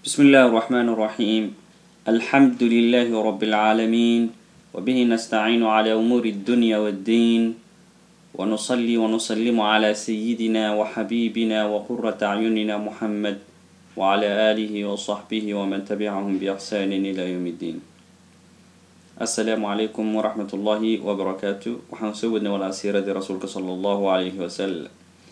بسم الله الرحمن الرحيم الحمد لله رب العالمين وبه نستعين على أمور الدنيا والدين ونصلي ونسلم على سيدنا وحبيبنا وقرة أعيننا محمد وعلى آله وصحبه ومن تبعهم بإحسان إلى يوم الدين السلام عليكم ورحمة الله وبركاته waxaan soo wadnay walaasiiradii rasuulka sala allahu calayhi wasalam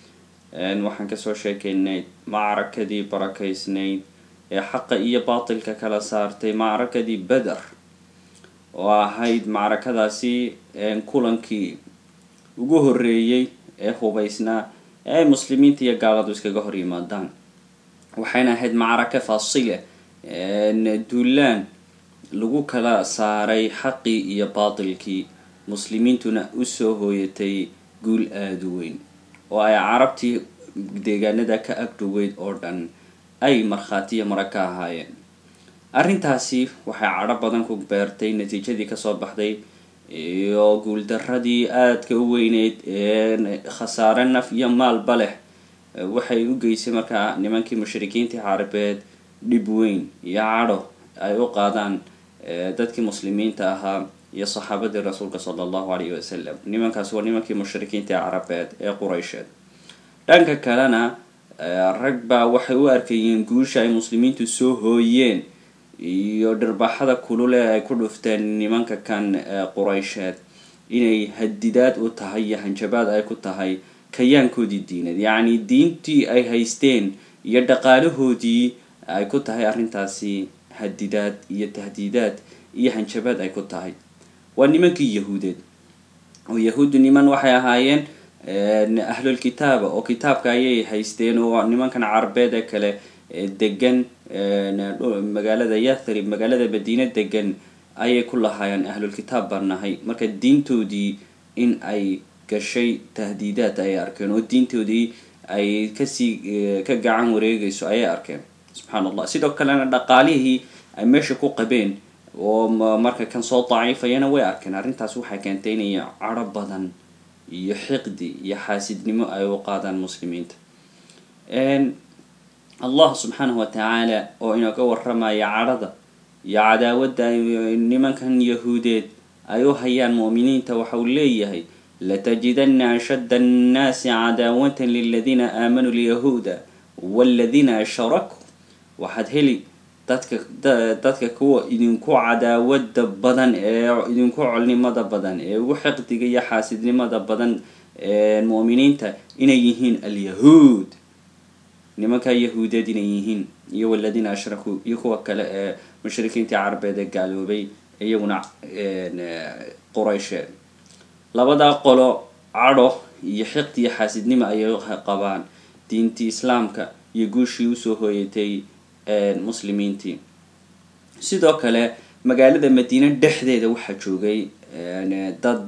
waxaan kasoo sheekeynay macrakadii barakaysnayd ee xaqa iyo baatilka kala saartay macrakadii beder oo ahayd macrakadaasi kulankii ugu horeeyey ee hubaysnaa ee ay muslimiinta iyo gaaladu iskaga hor yimaadaan waxayna ahayd macraka faasile duulaan lagu kala saaray xaqii iyo baatilkii muslimiintuna usoo hooyatay guul aada u weyn oo ay carabtii deegaanada ka agdhoweyd oo dhan ay markhaatiya mara ka ahaayeen arrintaasi waxay cadho badan ku beertay natiijadii kasoo baxday iyo guuldaradii aadka u weyneyd ee khasaare naf iyo maalba leh waxay u geysay markaa nimankii mushrikiintii carabeed dhib weyn iyo cadho ay u qaadaan dadkii muslimiinta ahaa iyo saxaabadii rasuulka sala allahu calayhi wasalam nimankaasi waa nimankii mushrikiinta carabeed ee quraysheed dhanka kalena rag baa waxay u arkayeen guusha ay muslimiintu soo hooyeen iyo dhirbaxada kulule ay ku dhufteen nimanka kan quraysheed inay hadidaad u tahay iyo hanjabaad ay ku tahay kayaankoodii diineed yacni diintii ay haysteen iyo dhaqaalahoodii ay ku tahay arrintaasi hadidaad iyo tahdiidaad iyo hanjabaad ay ku tahay waa nimankii yahuudeed oo yahuuddu niman waxay ahaayeen ahlulkitaaba oo kitaabka ayay haysteen oo nimankan carabeed ee kale degan magaalada yathrib magaalada madiine degan ayay ku lahaayeen ahlulkitaab baan nahay marka diintoodii in ay gashay tahdiidaad ayay arkeen oo diintoodii ay kasii ka gacan wareegayso ayay arkeen subxaan allah sidoo kalena dhaqaalihii ay meesha ku qabeen oo marka kan soo daciifayana way arkeen arrintaas waxay keentay inay cadho badan iyo xiqdi iyo xaasidnimo ay u qaadaan muslimiinta allah subxaanahu watacaala oo inooga waramaya cadhada iyo cadaawadda nimankan yahuudeed ay u hayaan mu'miniinta waxa uu leeyahay latajidana ashadda annaasi cadaawatan liladiina aamanuu lyahuuda waladiina ashrakuu waxaad heli dadka dadka kuwa idinku cadaawada badan ee idinku colnimada badan ee ugu xiqdiga iyo xaasidnimada badan mu'miniinta inay yihiin alyahuud nimanka yahuudeed inay yihiin iyo waladiina ashrakuu iyo kuwa kale ee mushrikiintii carabeed ee gaaloobay iyaguna quraysheed labadaa qolo cadho iyo xiqdi iyo xaasidnimo ayay qabaan diintii islaamka iyo guushii usoo hooyatay muslimiintii sidoo kale magaalada madiine dhexdeeda waxaa joogay dad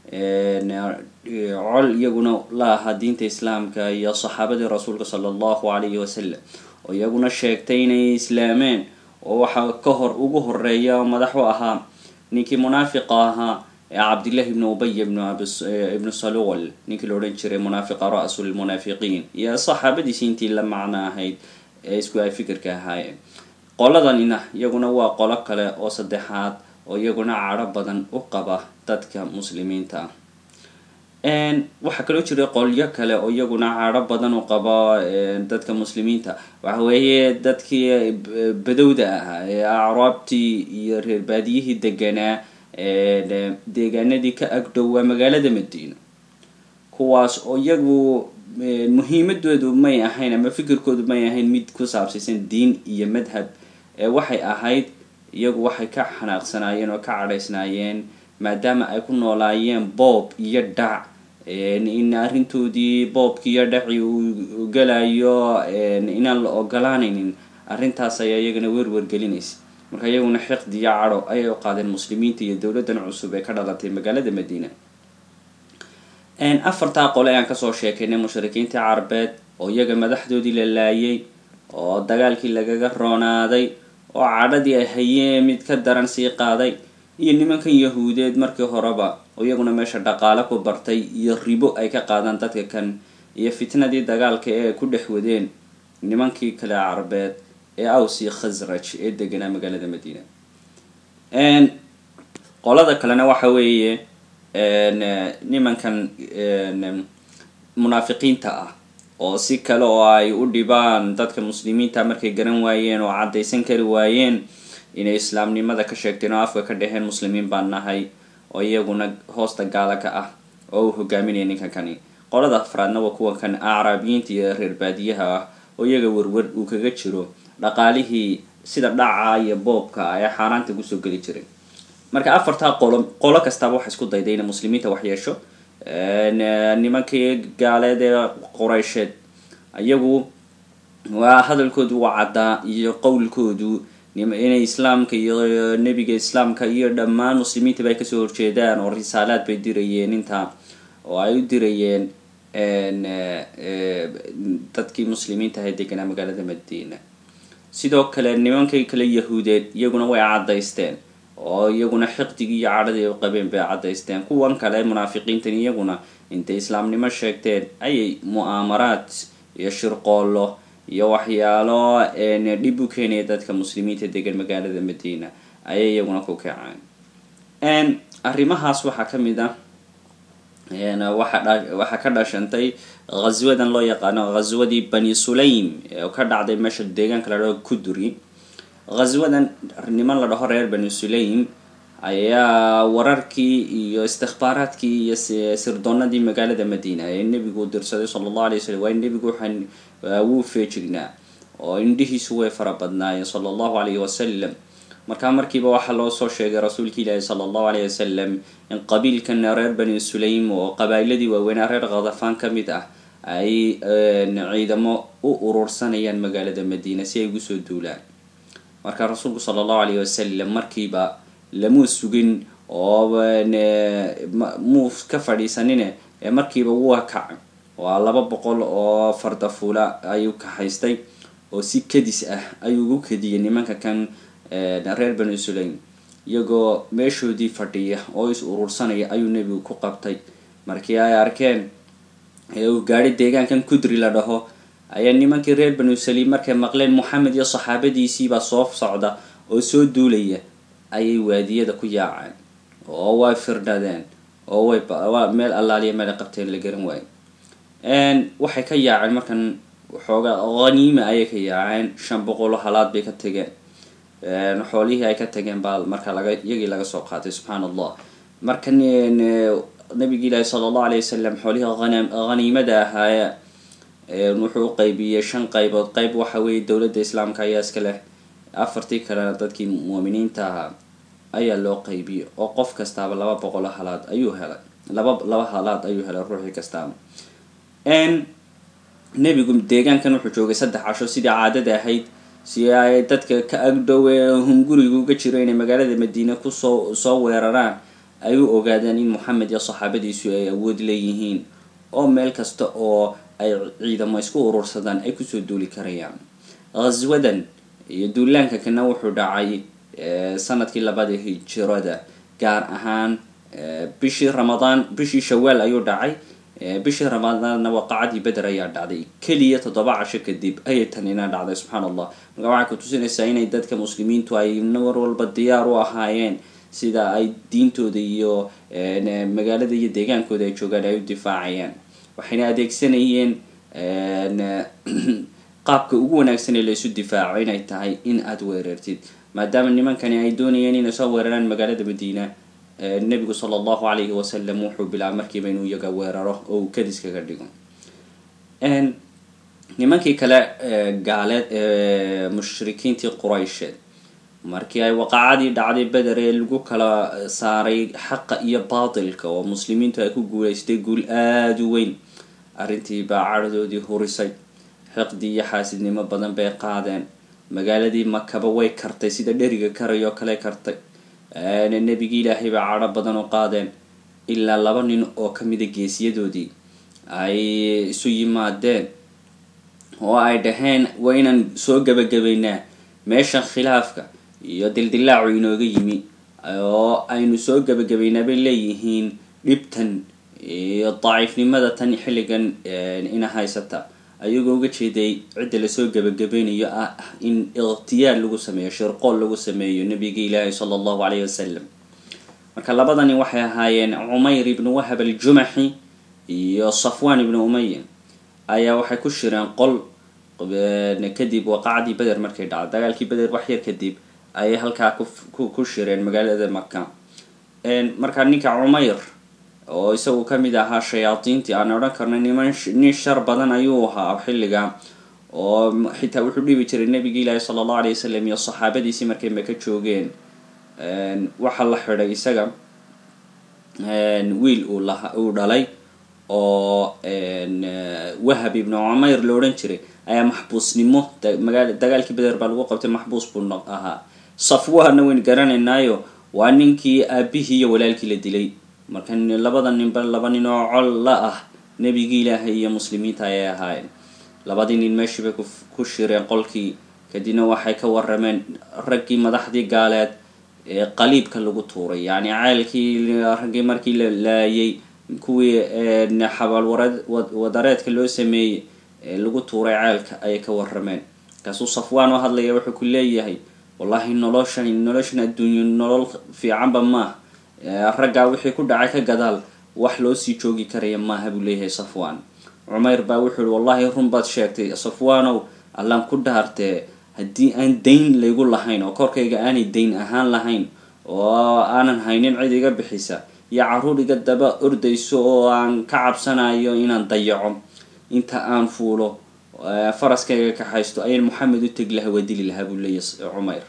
col iyaguna la ahaa diinta islaamka iyo saxaabadii rasuulka sala allahu calayhi wasalam oo iyaguna sheegtay inay islaameen oo waxaa ka hor ugu horeeya oo madax u ahaa ninkii munaafiqa ahaa ee cabdillahi ibnu ubay ibnu salul ninkii la odhan jiray munaafiqa ra-su lmunaafiqiin iyo saxaabadiisi intii la macno ahayd ee isku ay fikirka ahaayeen qoladanina iyaguna waa qolo kale oo saddexaad oo iyaguna cadho badan u qaba dadka muslimiinta ah waxaa kaloo jira qolyo kale oo iyaguna cadho badan u qaba dadka muslimiinta waxa weeye dadkii badowda ahaa ee acraabtii iyo reer baadiyihii deganaa deegaanadii ka agdhowaa magaalada madiina kuwaas oo iyagu muhiimadoodu may ahayn ama fikirkoodu may ahayn mid ku saabsaysan diin iyo madhab ee waxay ahayd iyagu waxay ka xanaaqsanaayeen oo ka cadhaysnaayeen maadaama ay ku noolaayeen boob iyo dhac in arrintoodii boobkii iyo dhaci uu galayo inaan la ogolaanaynin arrintaas ayaa iyagana werwergelinaysa marka iyaguna xiqdi iyo cadho ayay u qaadeen muslimiinta iyo dowladdan cusub ee ka dhalatay magaalada madiina afartaa qole ayaan kasoo sheekaynay mushrikiintii carabeed oo iyaga madaxdoodii la laayay oo dagaalkii lagaga roonaaday oo cadhadii ay hayeen mid ka daran sii qaaday iyo nimankan yahuudeed markii horeba oo iyaguna meesha dhaqaale ku bartay iyo ribo ay ka qaadaan dadka kan iyo fitnadii dagaalka ee ay ku dhex wadeen nimankii kale carabeed ee aws iyo khasraj ee deganaa magaalada madiina qolada kalena waxa weeye nimankan munaafiqiinta ah oo si kale oo ay u dhibaan dadka muslimiinta markay garan waayeen oo caddaysan kari waayeen inay islaamnimada ka sheegteen oo afka ka dheheen muslimiin baan nahay oo iyaguna hoosta gaala ka ah oo uu hogaaminaya ninkan kani qolada afraadna waa kuwa kan acraabiyiinta iyo reer baadiyaha ah oo iyaga werwer uu kaga jiro dhaqaalihii sida dhaca iyo boobka ee xaaraanta kusoo geli jiray marka afartaa qolo qolo kastaaba waxa isku dayday inay muslimiinta wax yeesho nimankii gaaleed ee qoreysheed iyagu waa hadalkoodu waa caddaa iyo qowlkoodu inay islaamka iyo nebiga islaamka iyo dhammaan muslimiintaba ay kasoo horjeedaan oo risaalaad bay dirayeen intaa oo ay u dirayeen dadkii muslimiinta ahay deganaa magaalada madiina sidoo kale nimankii kale yahuudeed iyaguna way caddaysteen oo iyaguna xiqdigii iyo cadhadii u qabeen bay caddaysteen kuwan kale munaafiqiintan iyaguna intay islaamnimo sheegteen ayay mu'aamaraad iyo shirqoollo iyo waxyaalo dhib u keenaya dadka muslimiinta degan magaalada madiina ayay iyaguna ku kaceen arrimahaas waxaa ka mid ah waxaa ka dhashantay ghaswadan loo yaqaano ghaswadii bani sulaym oo ka dhacday meesha deegaanka la dhaho kuduri ghaswadan niman la dhaho reer bani sulaym ayaa wararkii iyo istikbaaraadkii iyo sirdoonadii magaalada madiina ee nebigu dirsaday sala allahu alay wasalam waa nebigu waxaan wuu feejignaa oo indhihiisu way fara badnaayeen sala allahu alayhi wasalam markaa markiiba waxaa loo soo sheegay rasuulka ilaahi sala allahu alayh wasalam in qabiilkan reer bani sulaym oo qabaa'iladii waaweynaa reer khadafaan ka mid ah ay ciidamo u urursanayaan magaalada madiina si ay ugu soo duulaan marka rasuulku sala allahu alayh wasalam markiiba lamuu sugin oo muu ka fadhiisanine ee markiiba waa kac waa laba boqol oo fardafuula ayuu kahaystay oo si kadis ah ayuu ugu kadiyay nimanka kan reer bani sulaym iyagoo meeshoodii fadhiya oo is urursanaya ayuu nebigu ku qabtay markii ay arkeen ee uu gaadhay deegaankan kudri la dhaho ayaa nimankii reer banu saliim markay maqleen moxamed iyo saxaabadiisiibaa soo socda oo soo duulaya ayay waadiyada ku yaaceen oo way firdhadeen oo way meel allaaliya meel ay qabteen la garan waayo waxay ka yaaceen markan waxoogaa haniima ayay ka yaaceen shan boqolo halaad bay ka tegeen xoolihii ay ka tageen baa marka laga iyagii laga soo qaatay subxaan allah marka nabigi ilaahi sala allahu alay wasalam xoolihii haniimada ahaaya wuxuu u qaybiyey shan qaybood qayb waxa weeye dowladda islaamka ayaa iska leh afartii kalena dadkii muuminiinta ahaa ayaa loo qaybiyey oo qof kastaaba laba boqolo halaad ayuu helay laba laba halaad ayuu helay ruuxii kastaaba nebigu deegaankan wuxuu joogay saddex casho sidii caadada ahayd si ay dadka ka agdhowe hunguriga uga jiro inay magaalada madiine kusoo soo weeraraan ay u ogaadaan in moxamed iyo saxaabadiisu ay awood leeyihiin oo meel kasta oo ay ciidamo isku urursadaan ay kusoo duuli karayaan ghaswadan iyo duulaanka kana wuxuu dhacay sanadkii labada hijirada gaar ahaan bishii ramadaan bishii shawaal ayuu dhacay bishii ramadaanna waqacadii beder ayaa dhacday keliya toddoba casho kadib ayay tanina dhacday subxaan allah marka waxay ku tusinaysaa inay dadka muslimiintu ay war walba diyaar u ahaayeen sida ay diintooda iyo magaalada iyo deegaankooda ay joogaan ay u difaacayaan waxayna adeegsanayeen qaabka ugu wanaagsan ee laysu difaaco inay tahay in aada weerartid maadaama nimankani ay doonayeen inay soo weeraraan magaalada madiina nebigu sala allahu calayhi wasalam wuxuu bilaabay markiiba inuu iyaga weeraro oo uu kadis kaga dhigo nimankii kale gaaleed mushrikiintii quraysheed markii ay waqacadii dhacday beder ee lagu kala saaray xaqa iyo baatilka oo muslimiintu ay ku guulaystay guul aada u weyn arrintii baa cadhadoodii hurisay xiqdi iyo xaasidnimo badan bay qaadeen magaaladii makaba way kartay sida dheriga karay oo kale kartay nebigii ilaahay baa cadho badan u qaadeen ilaa laba nin oo kamida geesiyadoodii ay isu yimaadeen oo ay dhaheen waa inaan soo gabagabaynaa meeshan khilaafka iyo dildilaacu inooga yimi oo aynu soo gabagabaynaa bay leeyihiin dhibtan iyo daciifnimada tan xilligan ina haysata ayagoo uga jeeday cidda lasoo gebagabeynayo ah in ikhtiyaar lagu sameeyo shirqool lagu sameeyo nabiga ilaahi sala allahu calayhi wasalam marka labadani waxay ahaayeen cumayr ibnu wahab aljumaxi iyo safwan ibnu umaya ayaa waxay ku shireen qol kadib waqacdii beder markay dhacdo dagaalkii beder wax yar kadib ayay halkaa ku shireen magaalada maka marka ninka cumayr oo isagu kamid ahaa shayaadiintii aan odhan karno niman nin shar badan ayuu ahaa xilliga oo xitaa wuxuu dhibi jiray nabiga ilaahi sala allahu alay wasalam iyo saxaabadiisii markay maka joogeen waxaa la xidhay isaga wiil uu la uu dhalay oo wahab ibnu cumayr la odhan jiray ayaa maxbuusnimo magaa dagaalkii beder baa lagu qabtay maxbuus buu ahaa safwaana wayn garanaynaayo waa ninkii aabihii iyo walaalkii la dilay marka labada ninba laba nin oo col la ah nebigii ilaahay iyo muslimiinta ayay ahaayeen labadii nin meeshii bay ku shireen qolkii kadibna waxay ka warameen raggii madaxdii gaaleed ee qaliibka lagu tuuray yacni ceelkii raggii markii la laayay kuwii xabaal wadareedka loo sameeyey ee lagu tuuray ceelka ayay ka warameen markaasuu safwaan oo hadlaya wuxuu ku leeyahay wallahi noloshan noloshan adduunyo nolol fiicanba maaha raggaa wixii ku dhacay ka gadaal wax loo sii joogi karaya maaha buu leeyahay safwaan cumayr baa wuxuu yihi wallahi run baad sheegtay safwaanow allaan ku dhaartee haddii aan dayn laygu lahayn oo korkayga aanay dayn ahaan lahayn oo aanan haynin cid iga bixisa iyo carruur iga daba ordayso oo aan ka cabsanayo inaan dayaco inta aan fuulo faraskayga kaxaysto ayaan moxamed u tegi lahaa waa dili lahaa buu leeyahy cumayr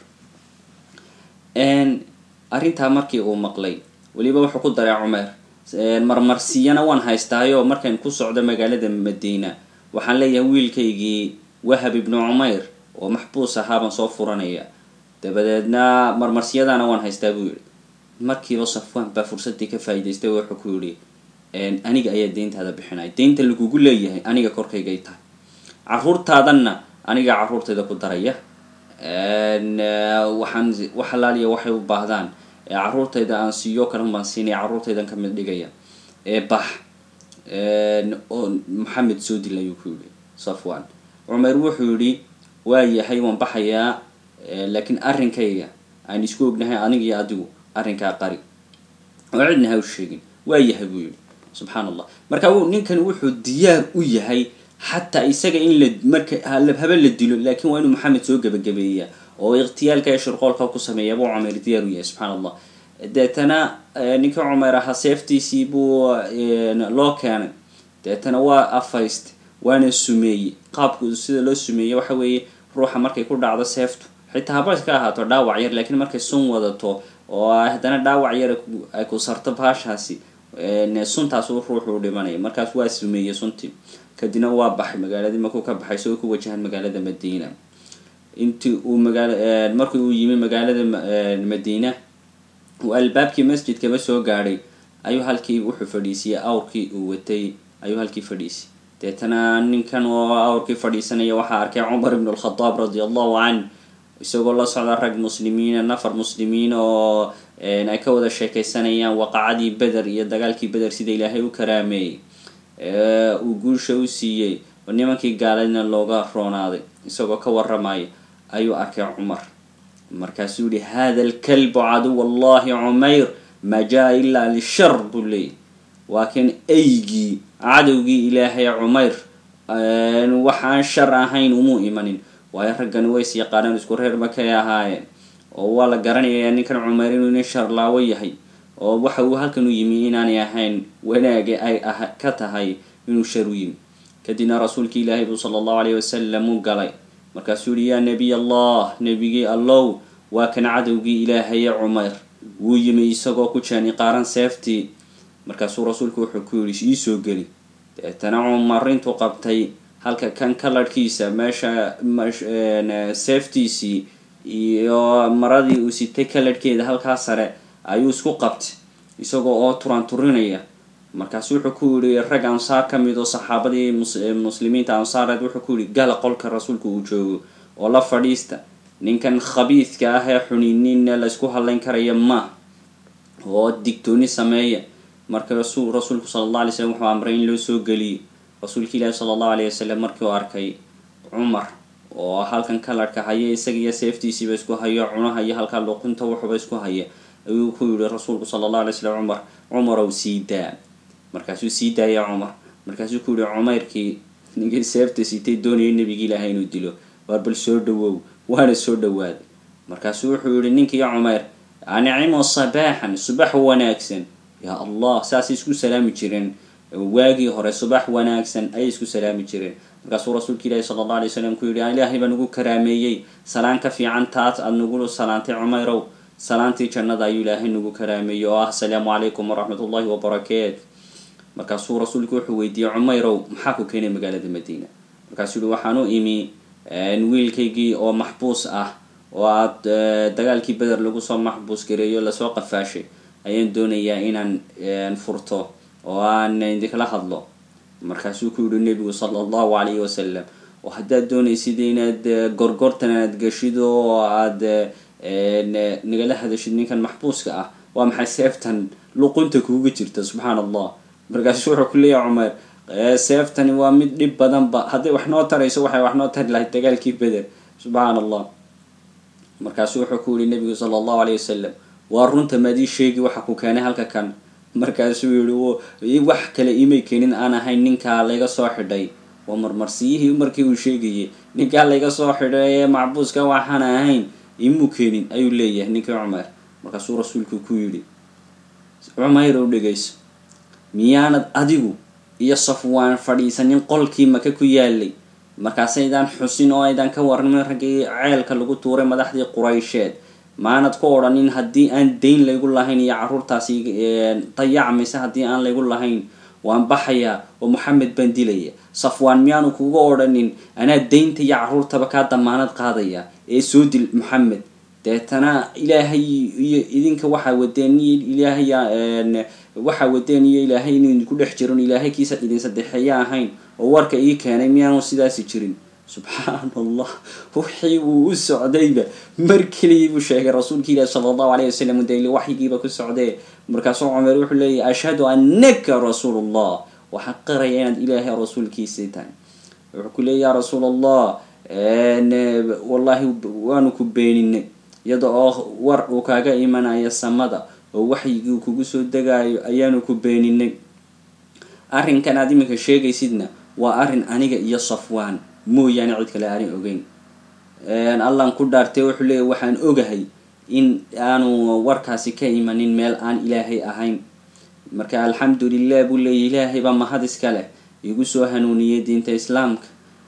arrintaa markii uu maqlay weliba wuxuu ku daray cumayr marmarsiyana waan haystaayo markaan ku socdo magaalada madiina waxaan leeyahay wiilkaygii wahab ibnu cumayr oo maxbuus ahaabaan soo furanaya dabadeedna marmarsiyadana waan haystaa buu yihi markiiba safwaan baa fursadii ka faa'idaystay oo wuxuu ku yihi aniga ayaa deyntaada bixinaya deynta lagugu leeyahay aniga korkaygay tahay caruurtaadanna aniga caruurtayda ku daraya waxaan wax alaaliya waxay u baahdaan caruurtayda aan siiyo kalan baan siinaya caruurtaydan ka mid dhigaya bax oo maxamed soo dil ayuu ku yihi safwan cumer wuxuu yihi waa yahay waan baxayaa laakiin arrinkayga aan isku ognahay aniga iyo adigu arrinkaa qari oo cidna ha u sheegin waa yahay buu yihi subxaan allah marka ninkan wuxuu diyaar u yahay xataa isaga in la marka haba la dilo laakiin waa inuu maxamed soo gebagabeeya oo ikhtiyaalka ee shirqoolka ku sameeya buu cumer diyaar u yahay subxaan allah deetana ninka cumer ahaa seeftiisii buu loo keenay deetana waa afayst waana sumeeyey qaabku sida loo sumeeyey waxa weeye ruuxa markay ku dhacdo seeftu xitaa haba iska ahaato dhaawac yar laakiin markay sun wadato oo haddana dhaawac yar ay ku sarto baashaasi suntaas ruuxu dhimanaya markaas waa sumeeyey suntii kadibna waa baxay magaaladii markuu ka baxay isagoo ku wajahan magaalada madiina intii uu magaala markii uu yimi magaalada madiina uu albaabkii masjidkaba soo gaadhay ayuu halkii wuxuu fadhiisiyey awrkii uu watay ayuu halkii fadhiisiyay deetana ninkan oo awrkii fadhiisanaya waxaa arkay cumar ibn alkhadaab radia allahu can isagoo la socda rag muslimiina nafar muslimiin oo ay ka wada sheekeysanayaan waqacadii beder iyo dagaalkii beder sida ilaahay u karaameeyey uu guusha u siiyey oo nimankii gaaladna looga roonaaday isagoo ka waramaya ayuu arkay cumar markaasuu yihi hada alkalbu caduw allahi cumayr ma jaa ilaa lishar buu leeyay waa kan eygii cadowgii ilaahay cumayr waxaan shar ahayn umuu imanin waayo raggani ways yaqaaneen isku reer makay ahaayeen oo waa la garanayaa ninkan cumayr inuu nin sharlaawo yahay oo waxa uu halkan u yimi inaanay ahayn wanaage ay ka tahay inuu shar u yimi kadibna rasuulki ilaahay buu sala allahu alayh wasalam u galay markaasuu yihi yaa nebiy allah nebigii allow waa kan cadowgii ilaahaye cumayr wuu yimi isagoo ku jeeni qaaran seeftii markaasuu rasuulku wuxuu ku yidhi iisoo geli deetana cumar intuu qabtay halka kan kalarhkiisa meesha seeftiisii iyo maradii uu sitay kalarhkeeda halkaa sare ayuu isku qabtay isagoo oo turan turinaya markaasu wuxuu ku yihi rag ansaar ka mid oo saxaabadii muslimiinta ansaareed wuxuu ku yihi gala qolka rasuulku uu joogo oo la fadhiista ninkan khabiidka ah ee xunininna laysku hadlayn karaya ma oo digtooni sameeya marka rasuulku sala allah alay slam wuxuu amray in loo soo geliyey rasuulka ilaahi sala allahu alayh wasalam markii uu arkay cumar oo halkan kalarhka haya isaga iyo seeftiisiiba isku hayo cunaha iyo halkaa luqunta wuxuba isku haya ayuu ku yihi rasuulku sala allahu alay slam cumar cumarow sii daa markaasuu sii daaya cumar markaasuu ku yihi cumayrkii ninkii seefta sitay doonayay nebigi ilaahay inuu dilo waar bal soo dhawow waana soo dhawaaday markaasuu wuxuu yihi ninkii cumayr anicimo sabaaxan subax wanaagsan yaa allah saasay isku salaami jireen waagii hore subax wanaagsan ayay isku salaami jireen markaasuu rasuulka ilaahi sala alla alay wasalam ku yihi ilaahay baa nagu karaameeyey salaan ka fiican taas aada nagu salaantay cumayrow salaantii jannada ayuu ilaahay nagu karaameeyey oo ah asalaamu calaykum waraxmat ullahi wabarakaatu markaasuu rasuulku wuxuu weydiiyey cumayrow maxaa ku keenay magaalada madiina markaasuu yihi waxaan u imi wiilkaygii oo maxbuus ah oo aad dagaalkii beder lagu soo maxbuus gareeyo lasoo qafaashay ayaan doonayaa inaan furto oo aan idinkala hadlo markaasuu ku yihi nebigu sala allahu calayhi wasalam oo haddaad doonaysid inaad gorgortan aad gashid oo aad nagala hadashid ninkan maxbuuska ah waa maxay seeftan luqunta kuuga jirta subxaan allah markaasuu wuxuu ku leeyahay cumer seeftani waa mid dhib badanba hadday wax noo tarayso waxay wax noo tari lahayd dagaalkii beder subxaan allah markaasuu wuxuu ku yihi nebigu sala allahu alayh wasalam waa runta maadii sheegi waxa ku keenay halka kan markaasuu yihi wax kale imay keenin aan ahayn ninkaa layga soo xidhay waa marmarsiyihii markii uu sheegayay ninkaa layga soo xidhay ee macbuuska waxaan ahayn imuu keenin ayuu leeyahay ninkii cumer markaasuu rasuulku ku yidhi cumayr ow dhegayso miyaanad adigu iyo safwaan fadhiisanin qolkii maka ku yaalay markaasaydaan xusin oo aydaan ka warramin raggii ceelka lagu tuuray madaxdii quraysheed maanad ku odhanin haddii aan dayn laygu lahayn iyo carruurtaasi dayacmaysa haddii aan laygu lahayn waan baxayaa oo moxamed baan dilaya safwaan miyaanu kuga odhanin anaa daynta iyo carruurtaba kaa damaanad qaadaya ee soo dil moxamed deetana ilaahay iyo idinka waxaa wadeen ilaahay waxaa wadeen iyo ilaahay inuu idinku dhex jirin ilaahay kiisa idin saddexeeya ahayn oo warka ii keenay miyaanu sidaasi jirin subxaan allah wixii uu u socdayba mar keligii buu sheegay rasuulka ilaahi sala allahu alayh wasalam dayli waxyigiiba ku socdee markaasuu cumer wuxuu leeyahy ashhadu annaka rasuul allah waxaan qaraya inaad ilaahay rasuulkiisii tahay wuxuu ku leeya ya rasuul allah wallahi waanu ku beeninay iyada oo war uu kaaga imanaya samada oo waxyigii kugu soo degaayo ayaanu ku beeninay arrinkan aad iminka sheegaysidna waa arrin aniga iyo safwaan mooyaane cid kale aanay ogeyn allan ku dhaartay wuxuu leeyahy waxaan ogahay in aanu warkaasi ka imanin meel aan ilaahay ahayn marka alxamdu lilah buu leeyay ilaahay baa mahad iska leh igu soo hanuuniyey diinta islaamka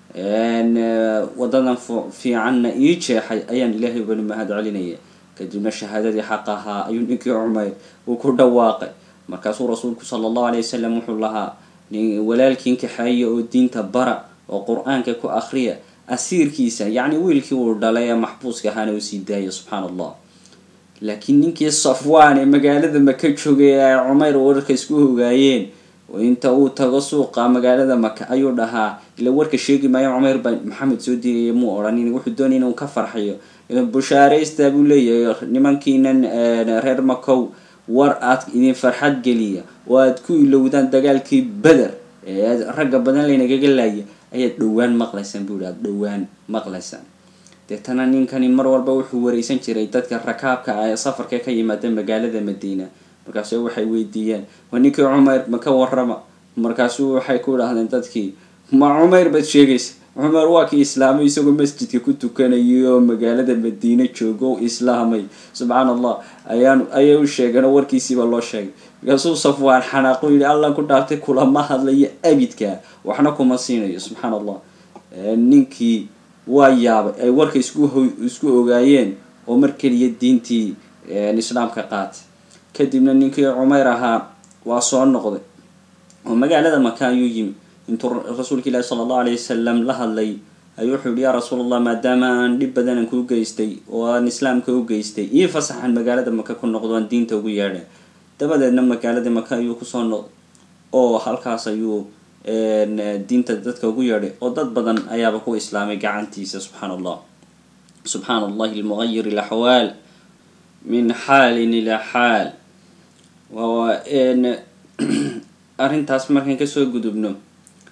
wadadan fiicanna ii jeexay ayaan ilaahay bani mahad celinaya kadibna shahaadadii xaq ahaa ayuu ninkii cumeyr uu ku dhawaaqay markaasuu rasuulku sala allahu alay wasalam wuxuu lahaa walaalkiin kaxeeya oo diinta bara oo qur-aanka ku akriya asiirkiisa yacni wiilkii uu dhalay ee maxbuuska ahaana uu sii daaya subxaan allah laakiin ninkii safwaan ee magaalada maka joogay ay cumeyr wararka isku hogaayeen inta uu tago suuqa magaalada maka ayuu dhahaa ila warka sheegi maayo cumeyr baa maxamed soo diiraya muu odhanin wuxuu doonay inuu ka farxiyo bushaaraysta buu leeyahay nimankiinan reer makow war aad idin farxad geliya oo aad ku ilowdaan dagaalkii beder ee ragga badan laynagaga laaya ayaad dhowaan maqlaysaan buu yihi aada dhowaan maqlaysaan deetana ninkani mar walba wuxuu wareysan jiray dadka rakaabka ah ee safarka ka yimaada magaalada madiina markaasu waxay weydiiyeen waa ninkii cumeyr ma ka warrama markaasu waxay ku idhahdeen dadkii ma cumeyr baad sheegaysa cumar waa kii islaamay isagoo masjidka ku tukanayay oo magaalada madiine joogo o islaamay subxaan allah ayaan ayay u sheegeen oo warkiisiiba loo sheegay markaasuu safwaan xanaaqu yihi allah ku dhaartay kulama hadlayo abidka waxna kuma siinayo subxaan allah ninkii waa yaabay ay warka isku isku ogaayeen oo mar keliya diintii islaamka qaatay kadibna ninkii cumeyr ahaa waa soo noqday oo magaalada maka ayuu yimi intuu rasuulka ilaahi sala allahu alayh wasalam la hadlay ayuu wuxuu yihi yaa rasuul allah maadaama aan dhib badanan kuu geystay oo aan islaamka u geystay ii fasaxan magaalada maka ku noqdo aan diinta ugu yeedha dabadeedna magaalada maka ayuu kusoo noqday oo halkaas ayuu diinta dadka ugu yeedhay oo dad badan ayaaba ku islaamay gacantiisa subxaan allah subxaan allahi almuqayir alaxwaal min xaalin ilaa xaal arrintaas markaan kasoo gudubno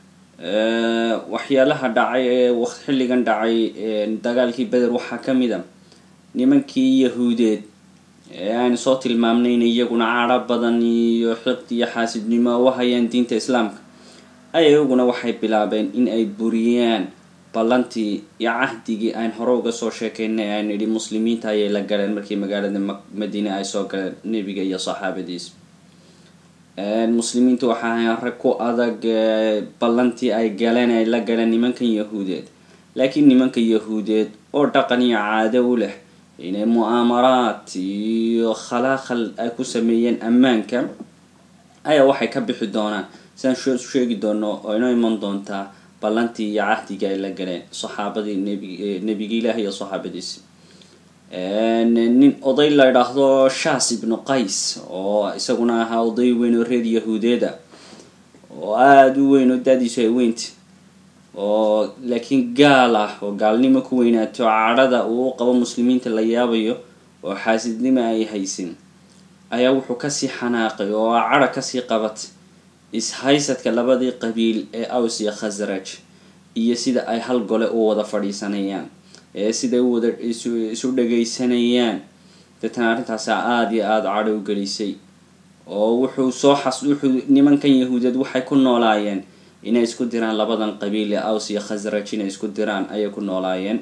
waxyaalaha dhacay ee xilligan dhacay dagaalkii beder waxaa ka mid a nimankii yahuudeed ee aan soo tilmaamnayn iyaguna cadho badan iyo xiqdi iyo xaasidnimo u hayaan diinta islaamka ay iyaguna waxay bilaabeen in ay buriyaan ballantii iyo cahdigii aan hore uga soo sheekeynay aan idhi muslimiinta ayay la galeen markii magaalada madiine ay soo galeen nebiga iyo saxaabadiis muslimiintu waxa ahayn rag ku adag ballantii ay galeen ay la galeen nimankan yahuudeed laakiin nimanka yahuudeed oo dhaqan iyo caado u leh inay mu'aamaraad iyo khalaaqal ay ku sameeyeen ammaanka ayaa waxay ka bixi doonaan sidaan sheegi doono oo inoo iman doontaa ballantii iyo cahdigii ay la galeen saxaabadii nb nebigi ilaah iyo saxaabadiisi nin oday la idhaahdo shas ibnu qays oo isaguna ahaa oday weyn oo reer yahuudeeda oo aada u weyn oo daadiisu ay weynta oo laakiin gaal ah oo gaalnimo ku weynaato cadhada uu u qabo muslimiinta la yaabayo oo xaasidnimo ay haysin ayaa wuxuu kasii xanaaqay oo cadha kasii qabatay is-haysadka labadii qabiil ee aws iyo khasraj iyo sida ay hal gole u wada fadhiisanayaan ee siday u wada isu dhagaysanayaan deetana arrintaasa aada iyo aada cadho u gelisay oo wuxuu soo xas wuxuu nimankan yahuudeed waxay ku noolaayeen inay isku diraan labadan qabiil ee aws iyo khasraj inay isku diraan ayay ku noolaayeen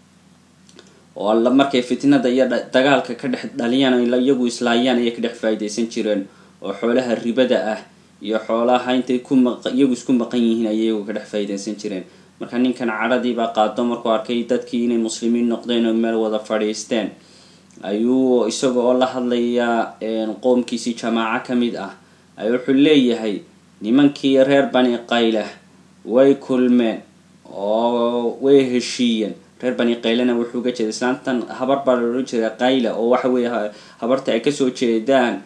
oo markay fitnada iyo dagaalka ka dhex dhaliyaan iyagu islaayaan ayay ka dhex faa'iidaysan jireen oo xoolaha ribada ah iyo xoolaha intay ku maq iyagu isku maqan yihiin ayay iyagu ka dhex faa'iidaysan jireen marka ninkan cadhadiibaa qaado markuu arkay dadkii inay muslimiin noqdeen oo meel wada fadhiisteen ayuu isaga oo la hadlaya qoomkiisii jamaaco ka mid ah ay wuxuu leeyahay nimankii reer bani qaylah way kulmeen oo way heshiiyeen reer bani qaylana wuxuu uga jeeda islaantan habar baa loola jeeda qayla oo waxa weeye habarta ay kasoo jeedaan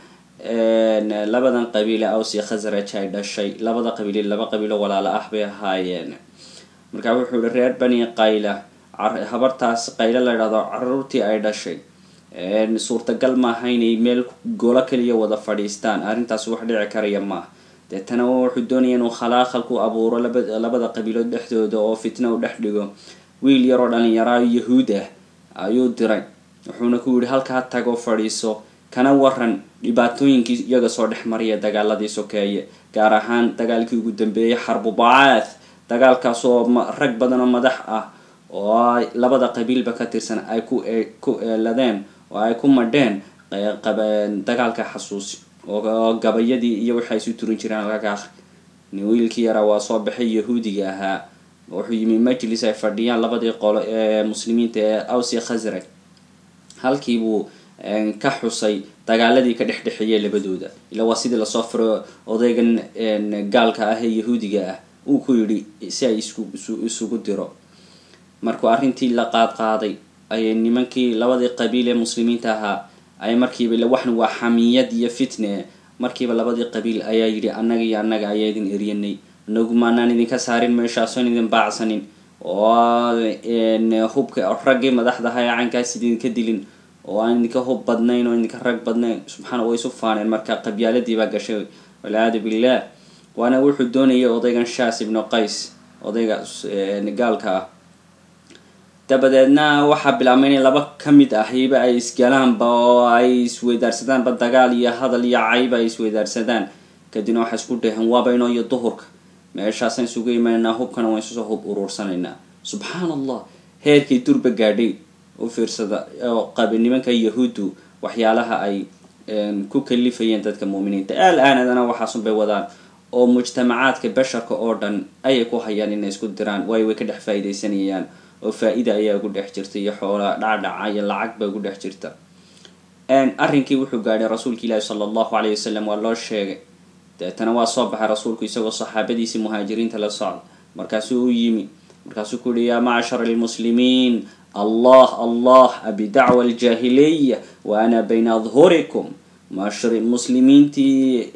labadan qabiile aws iyo khasraj ay dhashay labada qabiile laba qabiilo walaalo ah bay ahaayeen markaa wuxuu yihi reer bani qayla habartaas qaylo la idhahdo caruurtii ay dhashay suurtagal maaha inay meel golo kaliya wada fadhiistaan arrintaas wax dhici karaya maaha deetana wuxuu doonaya inuu khalaaqal ku abuuro labada qabiilood dhexdooda oo fitna u dhex dhigo wiil yaroo dhalinyaraa yahuud ah ayuu diray wuxuuna ku yihi halkaa tagoo fadhiiso kana waran dhibaatooyinkii iyaga soo dhex maraya dagaaladii sokeeye gaar ahaan dagaalkii ugu dambeeyay xarbu bacaath dagaalkaas oo rag badan oo madax ah oo labada qabiilba ka tirsan ay ku ku eeladeen oo ay ku madheen dagaalka xasuusi oo gabayadii iyo waxay isu turin jireen halka nin wiilkii yaraa waa soo baxay yahuudiga ahaa wuxuu yimi majlis ay fadhiyaan labadii qolo ee muslimiinta ee aws iyo khasraj halkiibuu ka xusay dagaaladii ka dhex dhexeeyay labadooda ila waa sidii lasoo firo odaygan gaalka ah ee yahuudiga ah uu ku yidhi si ay isku isugu diro markuu arrintii la qaad qaaday ayay nimankii labadii qabiil ee muslimiinta ahaa ay markiiba waxna waa xamiyad iyo fitne markiiba labadii qabiil ayaa yidhi annaga iyo annaga ayaa idin eryanay inagu maanaan idinka saarin meeshaasoon idin baacsanin oo hubka raggii madaxdaha ee caynkaas idinka dilin oo aan idinka hub badnayn oo idinka rag badnayn subxaana way isu faaneen marka qabyaaladiibaa gashay walciyaadu billah waana wuxuu doonayay odaygan shas ibnu qays odayga gaalka ah dabadeedna waxaa bilaabmay inay laba ka mid ahiba ay isgalaanba oo ay isweydaarsadaan dagaal iyo hadal iyo cayba ay isweydaarsadaan kadibna waxay isku dheheen waaba inoo iyo duhurka meeshaasaan isugu imanaynaa hubkana waan isusoo hub uruursanaynaa subxaan allah heerkii durba gaadhay u fiirsada oo qabi nimanka yahuuddu waxyaalaha ay ku kalifayeen dadka muuminiinta al-aanadana waxaasunbay wadaan oo mujtamacaadka basharka oo dhan ayay ku hayaan inay isku diraan waayo way ka dhex faa'iidaysanayaan oo faa-ida ayaa ugu dhex jirta iyo xoola dhacdhaca iyo lacag ba ugu dhex jirta arrinkii wuxuu gaadhay rasuulka ilaahi sala allahu alayh wasalam waa loo sheegay deetana waa soo baxay rasuulku isagoo saxaabadiisii muhaajiriinta la socda markaasuu u yimi markaasuu ku yihi yaa macshar almuslimiin allah allah abidacwa aljaahiliya wa ana bayna adhurikum mashri muslimiintii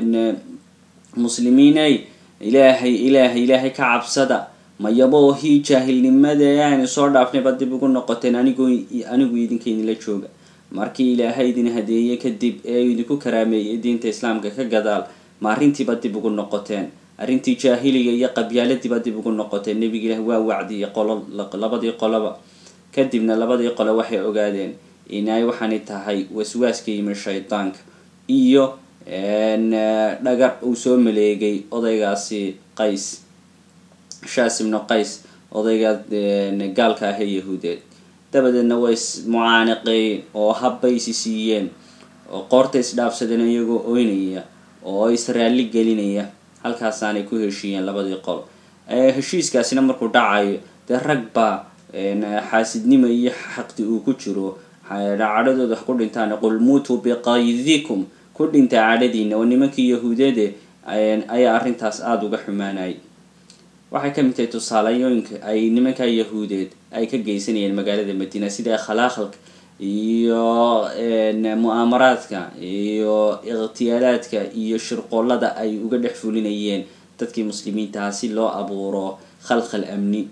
muslimiinay ilaahay ilaahay ilaahay ka cabsada mayaboo hii jaahilnimada ee aynu soo dhaafnayba dib ugu noqoteen anigu anigu idinka idinla jooga markii ilaahay idin hadeeyey kadib ee idinku karaameeyey diinta islaamka ka gadaal ma arrintiiba dib ugu noqoteen arrintii jaahiliga iyo qabyaaladiiba dib ugu noqotay nebiga ilaah waa wacdiyay qolo labadii qoloba kadibna labadii qole waxay ogaadeen inay waxaani tahay waswaaska yimi shaydaanka iyo dhagar uu soo maleegay odaygaasi qays shaas ibnu qays odayga gaalka ah ee yahuudeed dabadeedna way mucaaniqeeyeen oo habbaysi siiyeen oo qoorta isdhaafsadeen iyagoo oynaya oo israali gelinaya halkaasaanay ku heshiiyeen labadii qolo heshiiskaasina markuu dhacayo dee rag baa xaasidnimo iyo xaqdi uu ku jiro cadhadooda wax ku dhintaan qul muutuu biqaydikum ku dhinta cadhadiina oo nimankii yahuudeede ayaa arrintaas aada uga xumaanayay waxay ka mid tahay tusaaleyooyinka ay nimanka yahuudeed ay ka geysanayeen magaalada madiina sida khalaaqalka iyo mu-aamaraadka iyo ikhtiyaalaadka iyo shirqoolada ay uga dhex fulinayeen dadkii muslimiintaha si loo abuuro khalkhal amni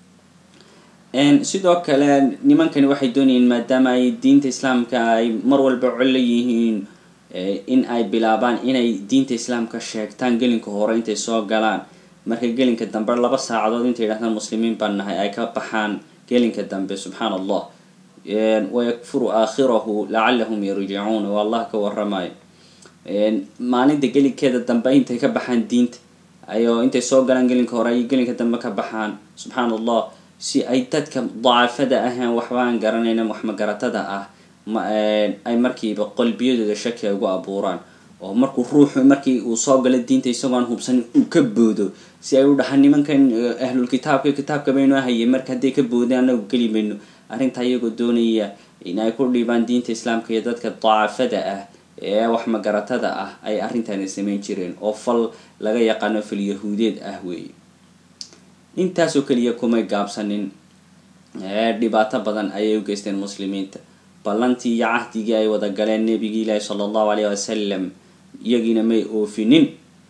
sidoo kale nimankani waxay doonayeen maadaama ay diinta islaamka ay mar walba colo yihiin in ay bilaabaan inay diinta islaamka sheegtaan gelinka hore intay soo galaan marka gelinka dambe laba saacadood intay yidhahdaan muslimiin baan nahay ay ka baxaan gelinka dambe subxaan allah wayakfuru aakhirahu lacalahum yarjicuun oo allah ka waramayo maalinta gelinkeeda dambe intay ka baxaan diinta ayo intay soo galaan gelinka hore ay gelinka dambe ka baxaan subxaan allah si ay dadka dacafada ahaan waxbaan garanayna waxmagaratada ah ay markiiba qalbiyadooda shaki ay ugu abuuraan oo markuu ruuxu markii uu soo galo diinta isagoon hubsanin uu ka boodo si ay u dhahaan nimankan ahlul kitaabka kitaabka baynu ahayay marka hadday ka boodeen anagu geli mayno arrintaa iyagoo doonaya in ay ku dhiibaan diinta islaamka iyo dadka dacafada ah ee waxmagaratada ah ay arrintaani samayn jireen oo fal laga yaqaano fal yahuudeed ah weeye intaasoo keliya kumay gaabsanin dhibaato badan ayay u geysteen muslimiinta ballantii iyo cahdigii ay wada galeen nebigii ilaahi sala allahu alayh wasalam iyagiina may oofinin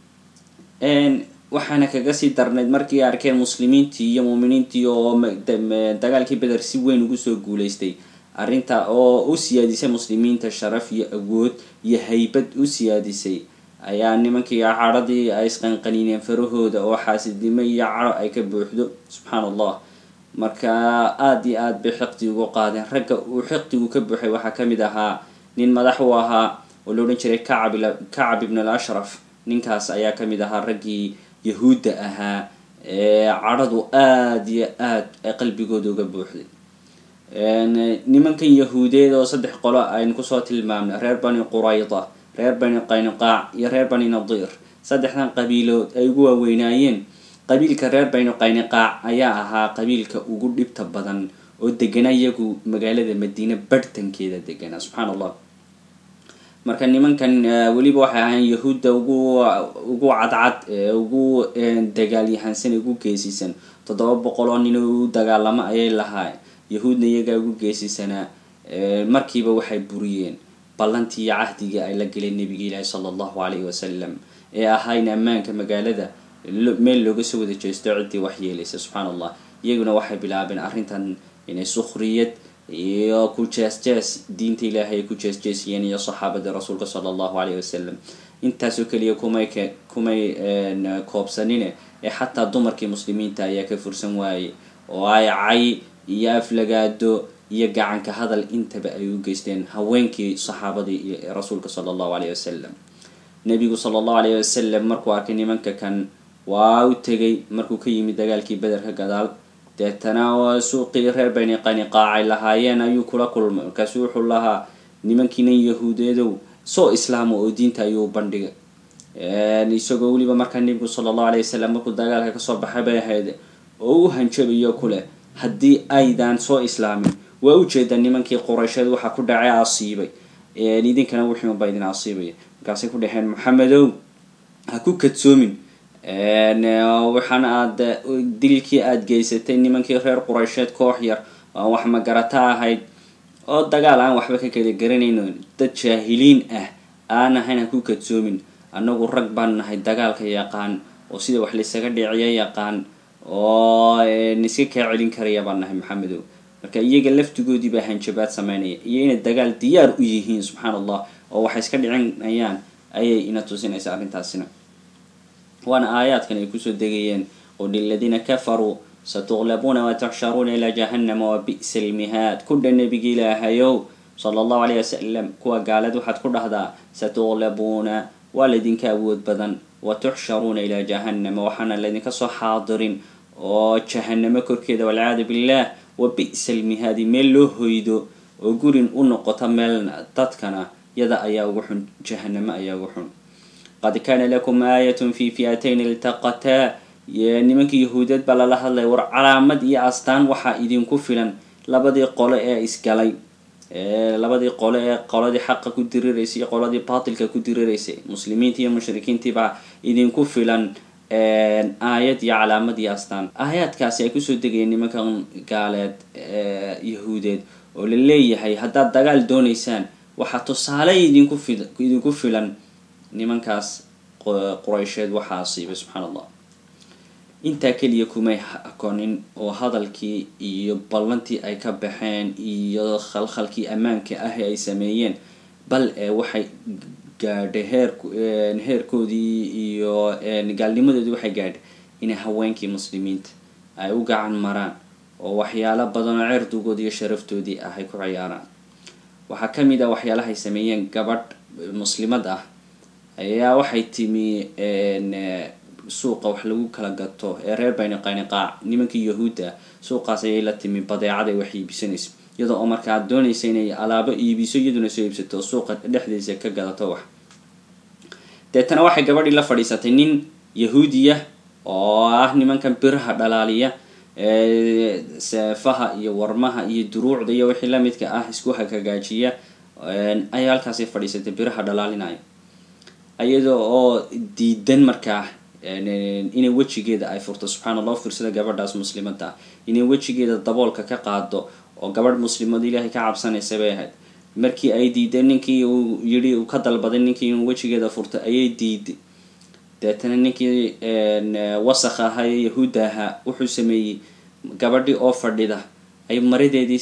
waxaana kaga sii darnayd markii arkeen muslimiintii iyo muuminiintii oo dagaalkii beder si weyn ugu soo guuleystay arrinta oo u siyaadisay muslimiinta sharaf iyo awood iyo haybad u siyaadisay ayaa nimankii cadhadii ay isqanqaniineen farahooda oo xaasidnimo iyo cadho ay ka buuxdo subxaan allah marka aada iyo aada bay xiqdi ugu qaadeen ragga uu xiqdigu ka buuxay waxaa kamid ahaa nin madax u ahaa oo la odhan jiray kacab kacab ibn al ashraf ninkaas ayaa kamid ahaa raggii yahuudda ahaa ee cadhadu aada iyo aad ay qalbigooda uga buuxday nimankan yahuudeed oo saddex qolo aynu kusoo tilmaamnay reer bani qurayda reer bani qaynuqaac iyo reer bani nadiir saddexdan qabiilood ay ugu waaweynaayeen qabiilka reer bani qaynuqaac ayaa ahaa qabiilka ugu dhibta badan oo degana iyagu magaalada madiine barhtankeeda degana subxaan allah marka nimankan weliba waxay ahayn yahuudda ugu ugu cadcad ee ugu dagaalyahansan ugu geesisan toddoba boqol oo nin u dagaalamo ayay lahaa yahuudna iyagaa ugu geesisanaa markiiba waxay buriyeen ballantii iyo cahdigii ay la galeen nebigi ilaahi sala allahu calayhi wasalam ee ahaa in ammaanka magaalada meel looga soo wada jeesto ciddii wax yeelaysa subxaan allah iyaguna waxay bilaabeen arrintan inay sukhriyad iyo ku jees-jees diinta ilaahay ay ku jees-jeesiyeen iyo saxaabada rasuulka sala allahu calayhi wasalam intaasoo keliya kumay k kumay koobsanine ee xataa dumarkii muslimiinta ayaa ka fursan waayey oo ay cay iyo aflagaado iyo gacanka hadal intaba ay u geysteen haweenkii saxaabadii iyo rasuulka sala allahu calayhi wasalam nebigu sala allahu calayhi wasalam markuu arkay nimanka kan waa u tegay markuu ka yimid dagaalkii bederka gadaal deetana suuqii reer bani qaniqaacay lahaayeen ayuu kula kulmay markaasu wuxuu lahaa nimankiinan yahuudeedow soo islaama oo diinta ayuu bandhigay isagoo weliba markaa nebigu sala allahu alayh wasalam markuu dagaalka kasoo baxay bay ahayd oo u hanjabayo kuleh haddii aydan soo islaamin waa ujeeda nimankii quraysheed waxaa ku dhacay asiibay idinkana wixiunbaa idin asiibaya markaasay ku dhaheen maxamedow ha ku kadsoomin waxaan aada dilkii aada geysatay nimankii reer quraysheed koox yar oo wax magarata ahayd oo dagaal aan waxba ka kala garanayno dad jaahiliin ah aan ahayn ha ku kadsoomin annagu rag baan nahay dagaalka yaqaan oo sida wax laysaga dhiciyo yaqaan oo iska kaa celin karaya baan nahay maxamedow marka iyaga laftigoodii baa hanjabaad sameynaya iyo inay dagaal diyaar u yihiin subxaan allah oo waxay iska dhicinayaan ayay ina tusinaysa arrintaasina waana aayaadkan ay kusoo degayeen qul liladiina kafaruu satuqlabuuna watuxsharuuna ilaa jahannama wa bi'sa almihaad kudha nebigi ilaahayow sala allahu alayh wasalam kuwa gaalad waxaad ku dhahdaa satuqlabuuna waa laydinka awood badan wa tuxsharuuna ilaa jahannama waxaana laydinka soo xaadirin oo jahanamo korkeeda walciyaadu billah wa bi'sa almihaadi meel loo hoydo oo gurin u noqota meel dadkana yada ayaa ugu xun jahanamo ayaa ugu xun qad kaana lakum aayatun fi fi'atayn iltaqataa nimankii yahuudeed baa lala hadlaya war calaamad iyo astaan waxaa idinku filan labadii qole ee isgalay labadii qole ee qoladii xaqa ku diriraysay iyo qoladii baatilka ku diriraysay muslimiintii iyo mushrikiintii baa idinku filan aayad iyo calaamad iyo astaan aayaadkaasi ay kusoo degayeen nimankan gaaleed yahuudeed oo la leeyahay haddaad dagaal doonaysaan waxaa tusaale idinku fi idinku filan nimankaas quraysheed waxaa asiibay subxaan allah intaa keliya kumay akonin oo hadalkii iyo ballantii ay ka baxeen iyo khalkhalkii ammaanka ah ee ay sameeyeen bal ee waxay gaadhay heer heerkoodii iyo gaalnimadoodii waxay gaadhay inay haweenkii muslimiinta ay u gacan maraan oo waxyaalo badan oo cirdigoodii iyo sharaftoodii ah ay ku ciyaaraan waxaa ka mid ah waxyaalahay sameeyeen gabadh muslimad ah ayaa waxay timi suuqa wax lagu kala gato ee reer bani qaniqaac nimankii yahuudda suuqaas ayay la timi badeecaday wax iibisanayso iyadoo oo markaa doonaysa inay alaabo iibiso iyaduna soo iibsato suuqa dhexdiisa ka gadato wax deetana waxay gabadhii la fadhiisatay nin yahuudiya oo ah nimankan biraha dhalaaliya seefaha iyo warmaha iyo duruucda iyo wixii lamidka ah isku hagagaajiya ayaa halkaasi fadhiisatay biraha dhalaalinaya iyadoo oo diidan markaa inay wejigeeda ay furto subxaan allah firsada gabadhaas muslimada ah inay wejigeeda daboolka ka qaado oo gabadh muslimad ilaahay ka cabsanaysa bay ahayd markii ay diiday ninkii uu yidhi uu ka dalbaday ninkii inuu wejigeeda furto ayay diiday deetana ninkii wasakh ahaa ee yahuudda ahaa wuxuu sameeyey gabadhii oo fadhida ay maradeedii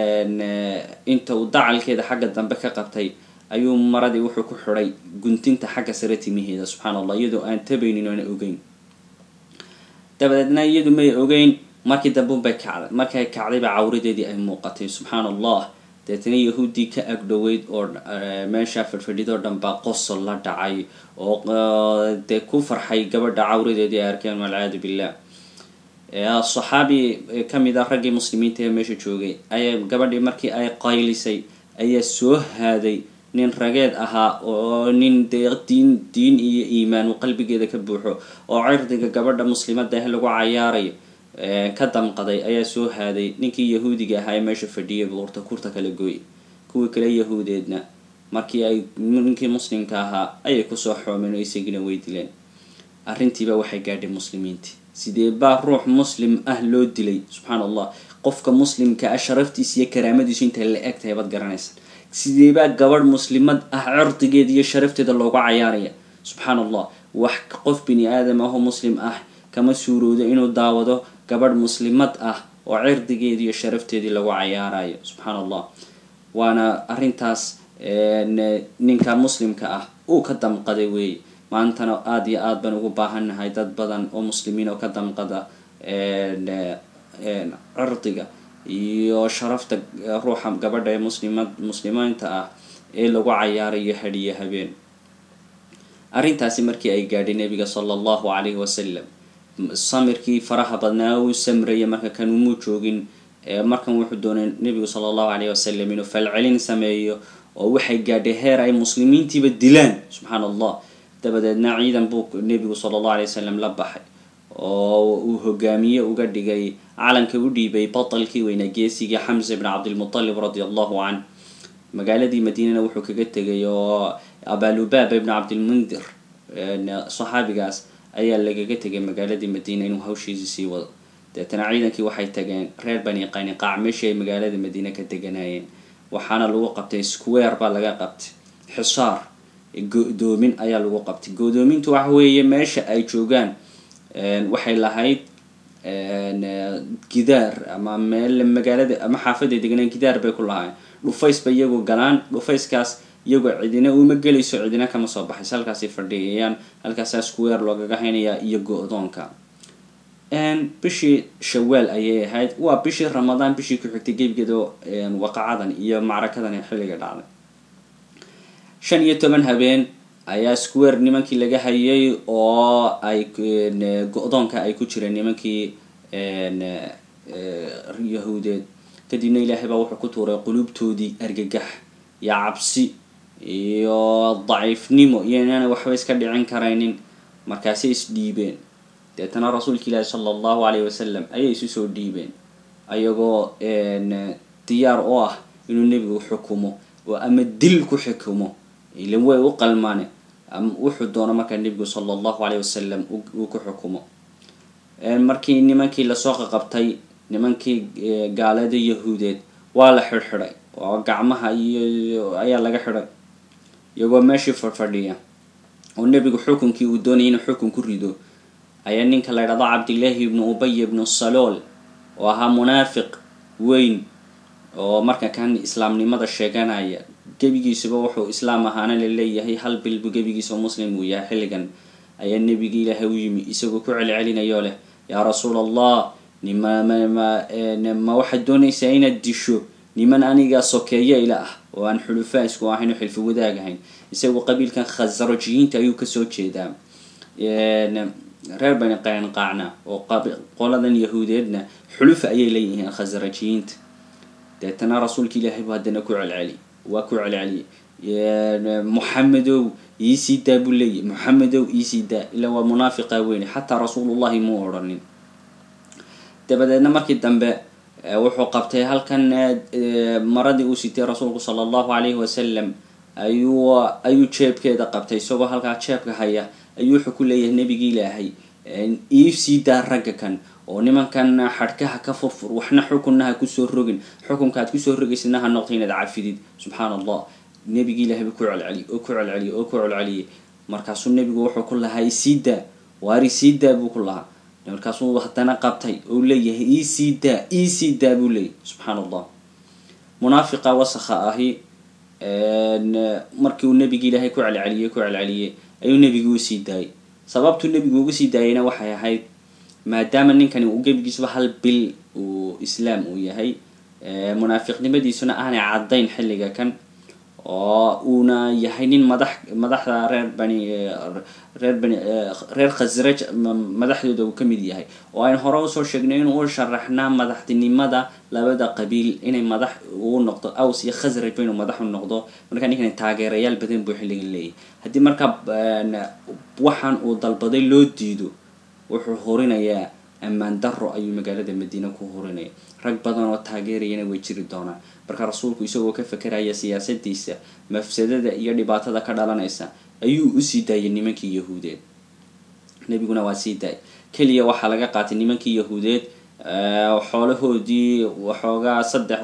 inta uu dacalkeeda xagga dambe ka qabtay ayuu maradii wuxuu ku xidhay guntinta xagga sare timiheeda subxaan allah iyadoo aan tabaynin oona ogeyn dabadeedna iyadu may ogeyn markii dambe unbay kacday markay kacdayba cawradeedii ay muuqatay subxaan allah deetana yahuuddii ka agdhoweyd oo meesha fadhfadhidoo dhan baa qosol la dhacay oo dee ku farxay gabadha cawradeedii ay arkeen walciyaadu billah saxaabi kamid ah raggii muslimiinta ee meesha joogay ayaa gabadhii markii ay qaylisay ayaa soo haaday nin rageed ahaa oo nin dee diin diin iyo iimaan uu qalbigeeda ka buuxo oo cirdiga gabadha muslimada ah lagu cayaarayo ka damqaday ayaa soo haaday ninkii yahuudiga ahaa ee meesha fadhiyay buu horta kurta kala gooy kuwii kale yahuudeedna markii ay ninkii muslimka ahaa ayay kusoo xoomeen oo isagina way dileen arrintiiba waxay gaadhay muslimiintii sidee baa ruux muslim ah loo dilay subxaan allah qofka muslimka ah sharaftiisa iyo karaamadiisu intay la eg tahay baad garanaysaa sidee baa gabadh muslimad ah cirdigeeda iyo sharafteeda loogu cayaaraya subxaan allah wax qof bini aadam ah oo muslim ah kama suuroodo inuu daawado gabadh muslimad ah oo cirdigeedi iyo sharafteedii lagu cayaarayo subxaan allah waana arrintaas ninka muslimka ah uu ka damqaday weeye maantana aada iyo aad baan ugu baahannahay dad badan oo muslimiin oo ka damqada cirdiga iyo sharafta ruuxa gabadha ee muslimad muslimiinta ah ee lagu cayaarayo hadhiyo habeen arrintaasi markii ay gaadhay nabiga sala allahu calayhi wasalam samirkii faraha badnaa uu samraya marka kan umuu joogin markan wuxuu doonay nabigu sala allahu calayhi wasalam inuu falcelin sameeyo oo waxay gaadhay heer ay muslimiintiiba dilaan subxaan allah dabadeedna ciidan buu nebigu sala allahu alay wasalam la baxay oo uu hogaamiye uga dhigay calanka u dhiibay batalkii weynaa geesigii xamsa ibn cabdilmutalib radi allahu canh magaaladii madiinana wuxuu kaga tegay oo abalubaaba ibn cabdilmundir saxaabigaas ayaa lagaga tegay magaaladii madiina inuu hawshiisii sii wado deetana ciidankii waxay tageen reer bani qaniqaac meeshii ay magaalada madiina ka deganayeen waxaana lagu qabtay square baa laga qabtay xisaar go-doomin ayaa lagu qabtay go-doomintu waxa weeye meesha ay joogaan waxay lahayd gidaar ama meel magaalada ama xaafaday deganaan gidaar bay ku lahaayeen dhufays bay iyagu galaan dhufayskaas iyagoo cidina uma gelayso cidina kama soo baxayso halkaasay fadhiyayaan halkaasaa square loogaga haynayaa iyo go-doonka bishii shawaal ayay ahayd waa bishii ramadaan bishii ku xigtay gebigeeda waqacadan iyo macrakadan xilliga dhacday shan iyo toban habeen ayaa square nimankii laga hayay oo ay go-doonka ay ku jireen nimankii yahuudeed kadibna ilaahay baa wuxuu ku tuuray qulubtoodii argagax iyo cabsi iyo daciifnimo iyo inaanay waxba iska dhicin karaynin markaasay isdhiibeen deetana rasuulka ilaahi sala allahu alayh wasalam ayay isu soo dhiibeen ayagoo diyaar oo ah inuu nebigu xukumo oo ama dil ku xukumo ilan way u qalmaane wuxuu doono markaa nebigu sala allahu alayh wasalam uu ku xukumo markii nimankii lasoo qaqabtay nimankii gaalada yahuudeed waa la xidhxidhay oo gacmaha iyo ayaa laga xidhay iyagoo meeshii fadhfadhiya oo nebigu xukunkii uu doonayay inuu xukun ku rido ayaa ninka la ydhahdo cabdillaahi ibnu ubay ibnu salool oo ahaa munaafiq weyn oo marka kan islaamnimada sheeganaya gebigiisuba wuxuu islaam ahaana la leeyahay hal bilbu gebigiisa muslim uu yahay xilligan ayaa nebigi ilaahay u yimi isagoo ku celcelinayoo leh yaa rasuul allah nima ma waxaad doonaysaa inaad disho niman aniga sokeeyo ila ah oo aan xulufaa isku ahayn oo xilfi wadaag ahayn isagu qabiilkan khasrajiyiinta ayuu kasoo jeedaa reer bani qaynqaacna oo qoladan yahuudeedna xulufa ayay leeyihiin khasrajiyiinta deetana rasuulka ilaahay bu haddana ku celceli waa ku celceliyay muxamedow iisii daa buu leeyahy muxamedow iisii daa ilaa waa munaafiqa weyne xataa rasuulullahi muu odhanin dabadeedna markii dambe wuxuu qabtay halkan maradii uu sitay rasuulku sala allahu calayhi wasalam ayuu ayuu jeebkeeda qabtay isagoo halkaa jeebka haya ayuu wuxuu ku leeyahay nebigi ilaahay iisii daa ragga kan oo nimankan xadhkaha ka furfur waxna xukunna ha kusoo rogin xukunka aad kusoo rogaysidna ha noqto inaad cafidid subxaan allah nebigi ilahay buu ku celceliyay oo ku celceliyay oo ku celceliyay markaasuu nebigu wuxuu ku lahaa isii daa waari sii daa buu ku lahaa markaasuu haddana qabtay ou leeyahay iisii daa iisii daa buu leeyahy subxaan allah munaafiqa wasakha ahi markii uu nebigi ilaahay ku celceliyey ku celceliyey ayuu nebigu usii daayay sababtuu nebigu ugu sii daayayna waxay ahayd maadaama ninkani uu gebigiisuba hal bil uu islaam uu yahay munaafiqnimadiisuna aanay caddayn xilliga kan oo uuna yahay nin madax madaxda reer bani reer bani reer khasraj madaxdooda uu ka mid yahay oo aynu hore usoo sheegnay inuu u sharaxnaa madaxtinimada labada qabiil inay madax uu noqdo aws iyo khasraj ba inuu madax u noqdo markaa ninkani taageerayaal badan buu xilligan leeyahy haddii markaa waxaan uu dalbaday loo diido wuxuu horinayaa ammaan daro ayuu magaalada madiina ku horinaya rag badan oo taageerayana way jiri doonaan marka rasuulku isagoo ka fakeraya siyaasadiisa mafsadada iyo dhibaatada ka dhalanaysa ayuu usii daayay nimankii yahuudeed nebiguna waa sii daayay keliya waxaa laga qaatay nimankii yahuudeed xoolahoodii waxoogaa saddex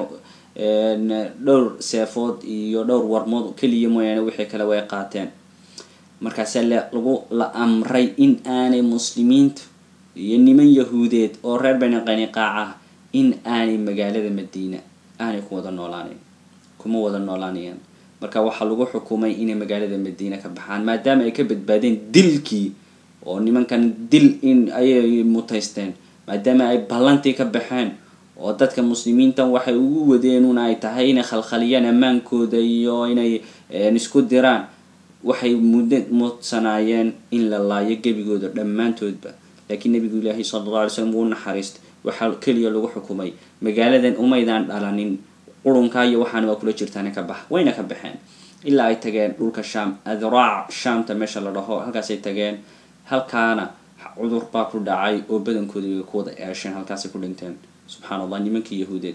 dhowr seefood iyo dhowr warmood keliya mooyaane wixii kale way qaateen markaasaa lagu la amray in aanay muslimiintu iyo niman yahuudeed oo reer bani qaniqaac ah in aanay magaalada madiina aanay ku wada noolaanayn kuma wada noolaanayaan marka waxaa lagu xukumay inay magaalada madiina ka baxaan maadaama ay ka badbaadeen dilkii oo nimankan dil in ayay mutaysteen maadaama ay ballantii ka baxeen oo dadka muslimiintan waxay ugu wadeenun ay tahay inay khalkhaliyaan ammaankooda iyo inay isku diraan waxay muddo mudsanaayeen in la laayo gebigooda dhammaantoodba laakiin nabigu ilaahi sala alla alay slam wuu naxariistay waxaa keliya lagu xukumay magaaladan umaydaan dhalanin qurunkaa iyo waxaana waa kula jirtaana ka bax wayna ka baxeen ilaa ay tageen dhulka shaam adraac shaamta meesha la dhaho halkaasay tageen halkaana cudur baa ku dhacay oo badankooda way ku wada eesheen halkaasay ku dhinteen subxaan allah nimankii yahuudeed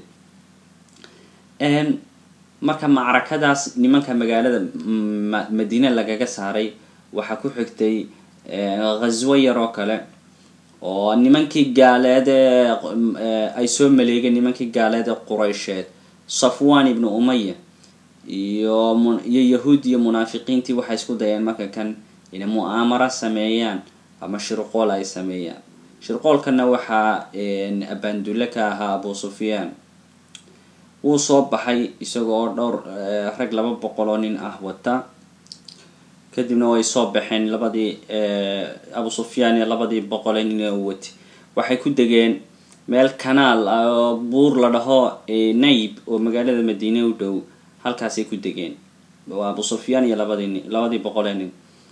marka macrakadaas nimanka magaalada madiine lagaga saaray waxaa ku xigtay ghaswo yar oo kale oo nimankii gaaleed ee ay soo maleegeen nimankii gaaleed ee quraysheed safwan ibnu umaya iyo iyo yahuud iyo munaafiqiintii waxay isku dayeen marka kan inay mu'aamara sameeyaan ama shirqool ay sameeyaan shirqoolkana waxaa abaandulle ka ahaa abu sufyaan wuu soo baxay isagoo dhowr rag laba boqol oo nin ah wata kadibna way soo baxeen labadii abu sufyaan iyo labadii boqole nin oo watay waxay ku degeen meel kanaal ah oo buur la dhaho nayb oo magaalada madiine u dhow halkaasay ku degeen waa abu sufyaan iyo labadii nin labadii boqole nin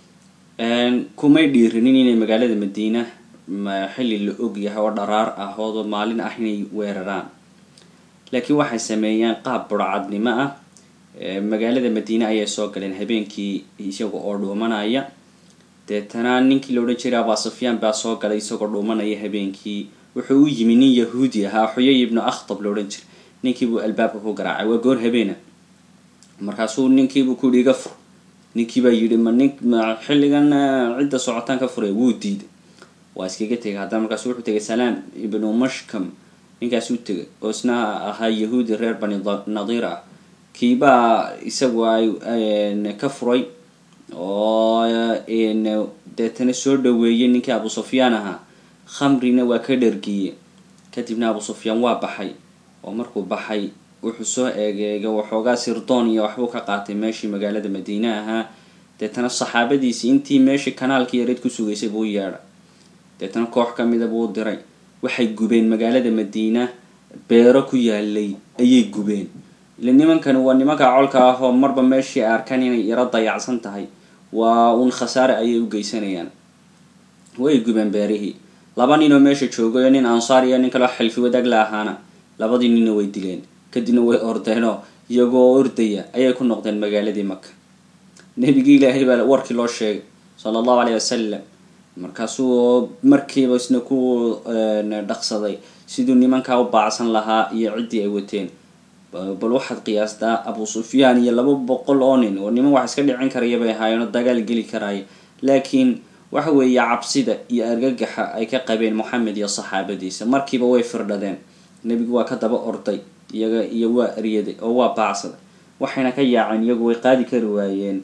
kumay dhiirinin inay magaalada madiina xilli la og yahay oo dharaar ah oo maalin ah inay weeraraan laakiin waxay sameeyeen qaab burcadnimo ah magaalada madiine ayay soo galeen habeenkii isaga oo dhuumanaya deetana ninkii la odhan jiray abaa sufyaan baa soo galay isagoo dhuumanaya habeenkii wuxuu u yimi nin yahuudi ahaa xuyay ibnu akhtab la odhan jiray ninkiibuu albaabka ku garaacay waa goor habeena markaasuu ninkiibuu ku yihi iga fur ninkii baa yidhi ma nin ma xilligan cidda socotaan ka furay wuu diiday waa iskaga tegay haddana markaasu wuxuu tegay salaam ibnu mashkam ninkaas u tegay oo isna ahaa yahuudi reer bani nadiir ah kiibaa isagu ay ka furay oo deetana soo dhaweeyay ninkii abu sufyaan ahaa khamrina waa ka dhargiyey kadibna abu sufyaan waa baxay oo markuu baxay wuxuu soo eegeegay waxoogaa sirdoon iyo waxbuu ka qaatay meeshii magaalada madiine ahaa deetana saxaabadiisii intii meeshii kanaalkii yareed ku sugaysay buu yeedhay deetana koox ka mida buu diray waxay gubeen magaalada madiina beero ku yaalay ayay gubeen ile nimankani waa nimanka colka ah oo marba meeshii ay arkaan inay yaro dayacsan tahay waa uun khasaare ayay u geysanayaan way gubeen beerihii laba nin oo meesha joogayo nin ansaar iyo nin kaleo xilfi wadaag la ahaana labadii ninna way dileen kadibna way ordeenoo iyagoo ordaya ayay ku noqdeen magaaladii maka nebigii ilaahay baa warkii loo sheegay sala allahu aleyh wasalam markaasuu markiiba isna ku dhaqsaday siduu nimankaa u baacsan lahaa iyo ciddii ay wateen bal waxaad qiyaastaa abu sufyaan iyo laba boqol oo nin oo niman wax iska dhicin karaya bay ahaayeenoo dagaal geli karaya laakiin waxa weeye cabsida iyo argagaxa ay ka qabeen moxamed iyo saxaabadiisa markiiba way firdhadeen nebigu waa ka daba orday iyaga iyo waa eryaday oo waa baacsaday waxayna ka yaaceen iyagu way qaadi kari waayeen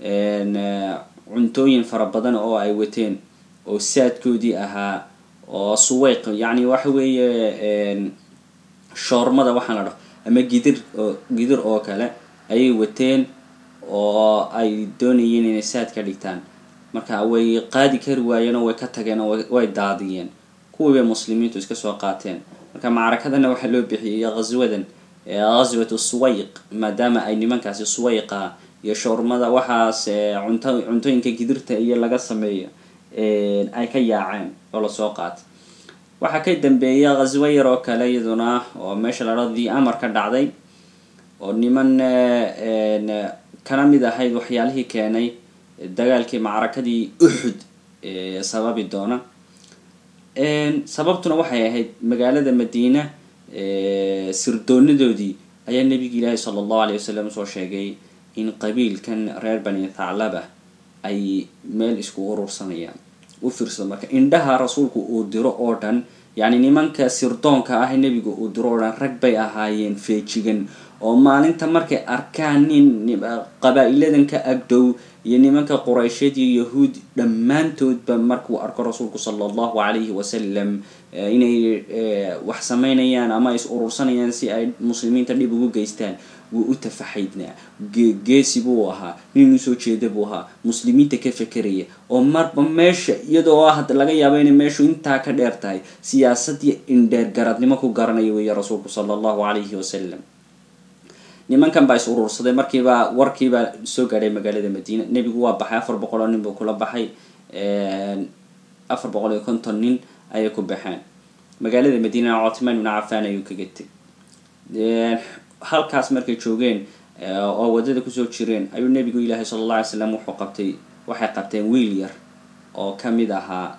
cuntooyin fara badan oo ay wateen oo saadkoodii ahaa oo suweyq yacni waxa weeye shoormada waxaan la dhaho ama gidir oo gidir oo kale ayay wateen oo ay doonayeen inay saad ka dhigtaan marka way qaadi kari waayeen oo way ka tageen oo way daadiyeen kuwii bay muslimiintu iska soo qaateen marka macrakadana waxaa loo bixiyay ghaswadan ghaswatu suwayq maadaama ay nimankaasi suwayqa iyo shoormada waxaas cunto cuntooyinka gidirta iyo laga sameeyo ay ka yaaceen oo lasoo qaatay waxaa ka dambeeya ghaswo yar oo kale iyaduna oo meesha la dhao the amar ka dhacday oo niman kana mid ahayd waxyaalihii keenay dagaalkii macrakadii uxud sababi doona sababtuna waxay ahayd magaalada madiina sirdoonadoodii ayaa nebigi ilaahi sala allahu aleyh wasalam soo sheegay in qabiilkan reer bani thaclaba ay meel isku urursanayaan u fiirsado marka indhaha rasuulku uu diro oo dhan yacni nimanka sirdoonka ah nebiga uu diro oo dhan rag bay ahaayeen feejigan oo maalinta markay arkaan nin qabaa-iladan ka agdhow iyo nimanka quraysheed iyo yahuud dhammaantoodba markuu arko rasuulku sala allahu calayhi wasalam inay wax sameynayaan ama is urursanayaan si ay muslimiinta dhib ugu geystaan wuu u tafaxaydnaa geesi buu ahaa nin usoo jeeda buu ahaa muslimiinta ka fekeraya oo marba meesha iyadoo ah laga yaabo inay meeshu intaa ka dheer tahay siyaasadii indheer garadnimo ku garanaya weeye rasuulku sala allahu calayhi wasalam nimankan baa is urursaday markiibaa warkiibaa soo gaadhay magaalada madiina nebigu waa baxay afar boqol oo nin buu kula baxay afar boqol iyo konton nin ayay ku baxeen magaalada madiinana cotman ibnu cafaan ayuu kaga teg halkaas markay joogeen oo waddada kusoo jireen ayuu nebigu ilaahay sala alla alay slam wuxuu qabtay waxay qabteen wiil yar oo kamid ahaa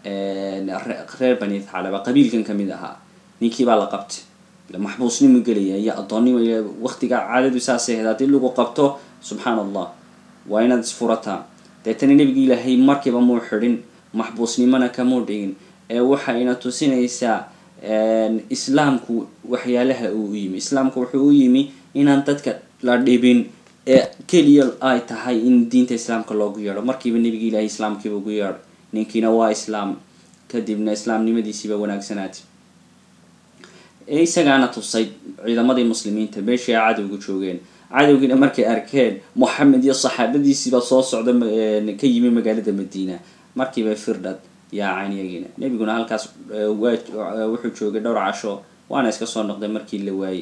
reer bani thaclaba qabiilkan kamid ahaa ninkii baa la qabtay maxbuusnimu gelaya iyo addoonnimo waktiga caadadu saasay ahayd haddii lagu qabto subxaan allah waa inaad isfurataa deetana nebigi ilaahay markiiba muu xidhin maxbuusnimona kamuu dhigin ee waxayna tusinaysaa islaamku waxyaalaha uu u yimi islaamku wuxuu u yimi inaan dadka la dhibin ee keliya ay tahay in diinta islaamka loogu yeedho markiiba nebigi ilaahay islaamkiiba ugu yeedhay ninkiina waa islaam kadibna islaamnimadiisiiba wanaagsanaatay ee isagaana tusay ciidamadii muslimiinta meeshii ay cadowga joogeen cadowgiina markay arkeen moxamed iyo saxaabadiisiibaa soo socda ka yimi magaalada madiina markiiba firdhad yaaceen iyagiina nebiguna halkaas wuxuu joogay dhowr casho waana iska soo noqday markii la waayey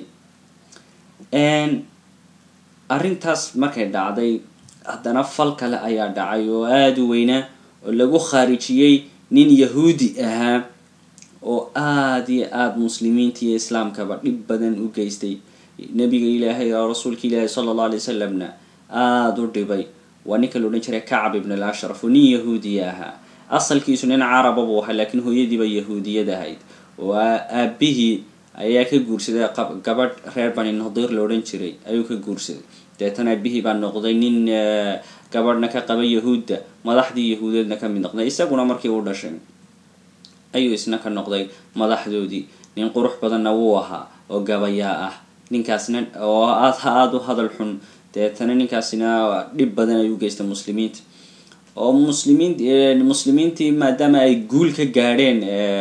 arrintaas markay dhacday haddana fal kale ayaa dhacay oo aada u weynaa oo lagu khaarijiyey nin yahuudi ahaa oo aada iyo aada muslimiinta iyo islaamkaba dhib badan u geystay nabiga ilaahay oo rasuulka ilaahi sala allah alay wasalamna aada u dhibay waa ninka la odhan jiray kacab ibn al ashraf oo nin yahuudiya ahaa asalkiisu nin caraba buu ahaa laakiin hooyadiiba yahuudiyad ahayd oo aabihii ayaa ka guursaday gabadh reer bani nadiir la odhan jiray ayuu ka guursaday deetana aabihii baa noqday nin gabadhna ka qaba yahuudda madaxdii yahuudeedna ka mid noqday isaguna markii uu dhashay ayuu isna ka noqday madaxdoodii nin qurux badanna wuu ahaa oo gabayaa ah ninkaasna oo aad aada u hadal xun deetana ninkaasina dhib badan ayuu geystay muslimiinta oo muslimiin muslimiintii maadaama ay guul ka gaadheen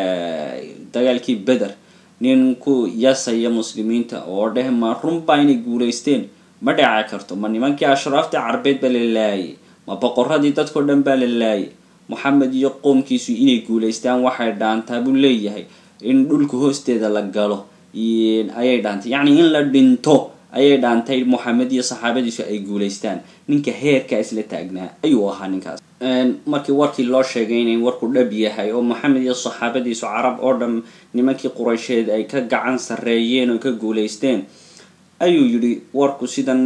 dagaalkii beder nin ku yasaya muslimiinta oo dheh ma runbaa inay guulaysteen ma dhaci karto ma nimankii ashraafta carbeed baa la laayay ma boqoradii dadkao dhan baa la laayay moxamed iyo qoomkiisu inay guulaystaan waxay dhaantaa buu leeyahay in dhulka hoosteeda la galo ayay dhaantay yacni in la dhinto ayay dhaantay moxamed iyo saxaabadiisu ay guulaystaan ninka heerkaa isla taagnaa ayuu ahaa ninkaas markii warkii loo sheegay inay warku dhab yahay oo moxamed iyo saxaabadiisu carab oo dhan nimankii quraysheed ay ka gacan sarreeyeen oo ka guulaysteen ayuu yidhi warku sidan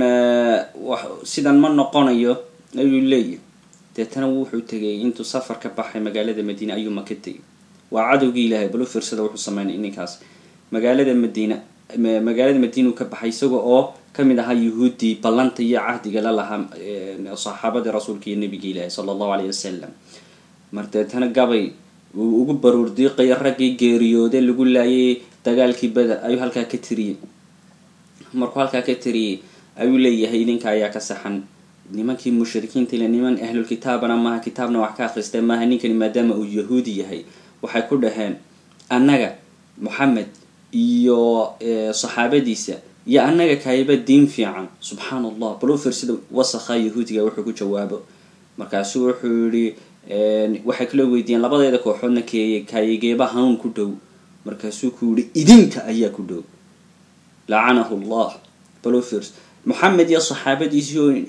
sidan ma noqonayo ayuu leeyahy deetana wuxuu tegay intuu safar ka baxay magaalada madiine ayuu maka tegay waa cadowgii ilaahay bal u fiirsada wuxuu sameynay ninkaas magaalada madiina magaalada madiina uu ka baxay isaga oo kamid ahaa yuhuuddii ballanta iyo cahdiga la lahaa saxaabadii rasuulka iyo nabiga ilaahi sala allahu alayh wasalam mar deetana gabay uu ugu baruur diiqaya raggii geeriyoode lagu laayay dagaalkii beder ayuu halkaa ka tiriyey markuu halkaa ka tiriyey ayuu leeyahay idinka ayaa ka saxan nimankii mushrikiinta ile niman ahlulkitaabana maaha kitaabna wax ka akhrista maaha ninkani maadaama uu yahuudi yahay waxay ku dhaheen annaga moxamed iyo saxaabadiisa iyo annaga kayba diin fiican subxaan allah bal u fiirsida wasakha yahuudiga wuxuu ku jawaabo markaasu wuxuu yihi waxay kaloo weydiiyeen labadeeda kooxoodna keeye kaayigeeba hanuun ku dhow markaasuu ku yihi idinka ayaa ku dhow lacanahu llah bal u fiirso moxamed iyo saxaabadiisii oo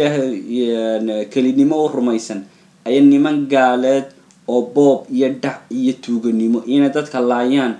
ilaahay kelinimo u rumaysan aya niman gaaleed oo boob iyo dhac iyo tuuganimo inay dadka laayaan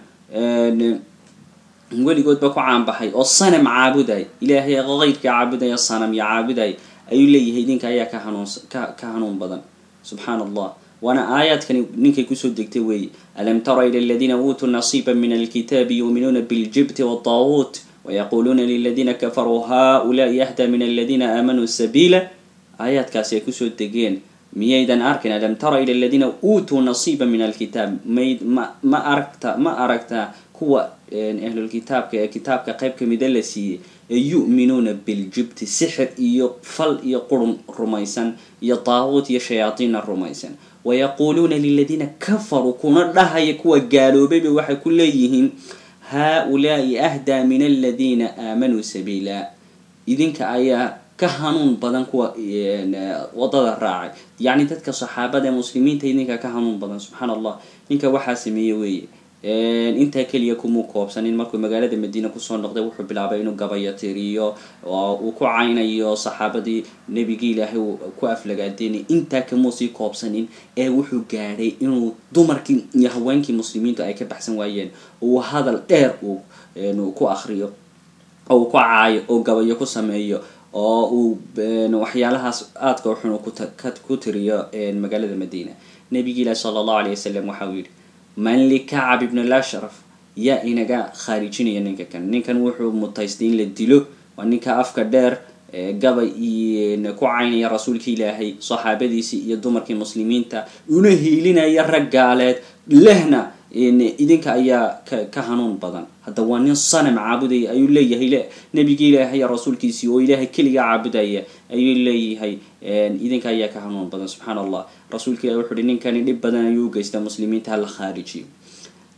weligoodba ku caanbaxay oo sanam caabuday ilaahay keyrka caabudaya sanam iyo caabuday ayuu leeyahay idinka ayaa ka hanuunsa ka ka hanuun badan subxaan allah waana aayaadkani ninkay kusoo degtay weeye alam tara ila aladiina uutuu nasiiba min alkitaabi yuuminuuna biljibti wataawuut wayaquluuna liladiina kafaruu haulaai ahda min aladiina aamanuu sabiila aayaadkaasi ay kusoo degeen miyaydan arkin alam tara ila aladiina uutuu nasiiba min alkitaab mayd ma ma aragta ma aragtaa kuwa ahlulkitaabka ee kitaabka qayb kamida la siiyey ee yu'minuuna biljibti sixir iyo fal iyo qurun rumaysan iyo taaquut iyo shayaadiinna rumaysan wayaquuluuna liladiina kafaruu kuna dhahaya kuwa gaaloobayba waxay ku leeyihiin haa-ulaai ahdaa min aladiina aamanuu sabiila idinka ayaa ka hanuun badan kuwa wadada raacay yacni dadka saxaabada ee muslimiinta idinka ka hanuun badan subxaan allah ninka waxaa sameeye weeye intaa keliya kumuu koobsanin markuu magaalada madiina kusoo noqday wuxuu bilaabay inuu gabayo tiriyo oo uu ku caynayo saxaabadii nebigii ilaahay ku aflagaadeynay intaa kamuu sii koobsanin ee wuxuu gaadhay inuu dumarkii iyo haweenkii muslimiintu ay ka baxsan waayeen uu hadal dheer uu ku akriyo oo uu ku caayo oo gabayo ku sameeyo oo uu waxyaalahaas aadka xun ku tiriyo magaalada madiina nebigi ilaahi sala allahu alayh wasalam waxa uu yidhi man likacab ibn lashraf yaa inaga khaarijinaya ninka kan ninkan wuxuu mutaystay in la dilo waa ninka afka dheer gabay ku caynaya rasuulka ilaahay saxaabadiisii iyo dumarkii muslimiinta una hiilinaya rag gaaleed lehna idinka ayaa ka hanuun badan hadda waa nin sanam caabudaya ayuu leeyahay nebigii ilaahay rasuulkiisii oo ilaahay keliga caabudaya ayuu leeyahay idinka ayaa ka hanuun badan subxaan allah rasuulka ilahi wuxu uhi ninkani dhib badan ayuu u geystaa muslimiinta hala khaarijiyo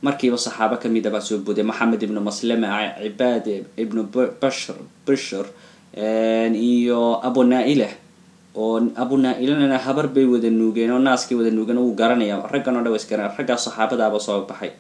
markiiba saxaabo kamid a baa soo booday maxamed ibnu maslama cibaad ibnu bashr bishr iyo abu naa-ila oo abu naa-ilana habar bay wada nuugeen oo naaskay wada nuugeen wuu garanaya raggan o dhan wa isgaran raggaa saxaabadaaba soo baxay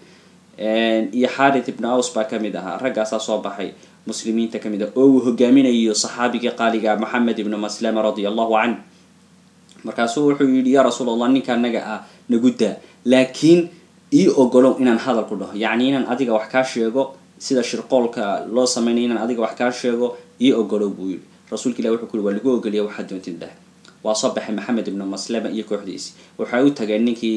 iyo xarit ibnu aws baa kamid ahaa raggaasaa soo baxay muslimiinta kamid ah oo uu hogaaminayo saxaabigii qaaliga maxamed ibnu maslama radia allahu canh markaasuu wuxuu yihi yaa rasuul allah ninka anaga ah naguddaa laakiin ii ogolow inaan hadal ku dhaho yacni inaan adiga wax kaa sheego sida shirqoolka loo sameynaya inaan adiga wax kaa sheego ii ogolow buu yihi rasuulka ilah wuxuu ku yiri waa lagu ogoliya waxaad doontid dah waa soo baxay maxamed ibnu maslama iyo kooxdiisi waxay u tageen ninkii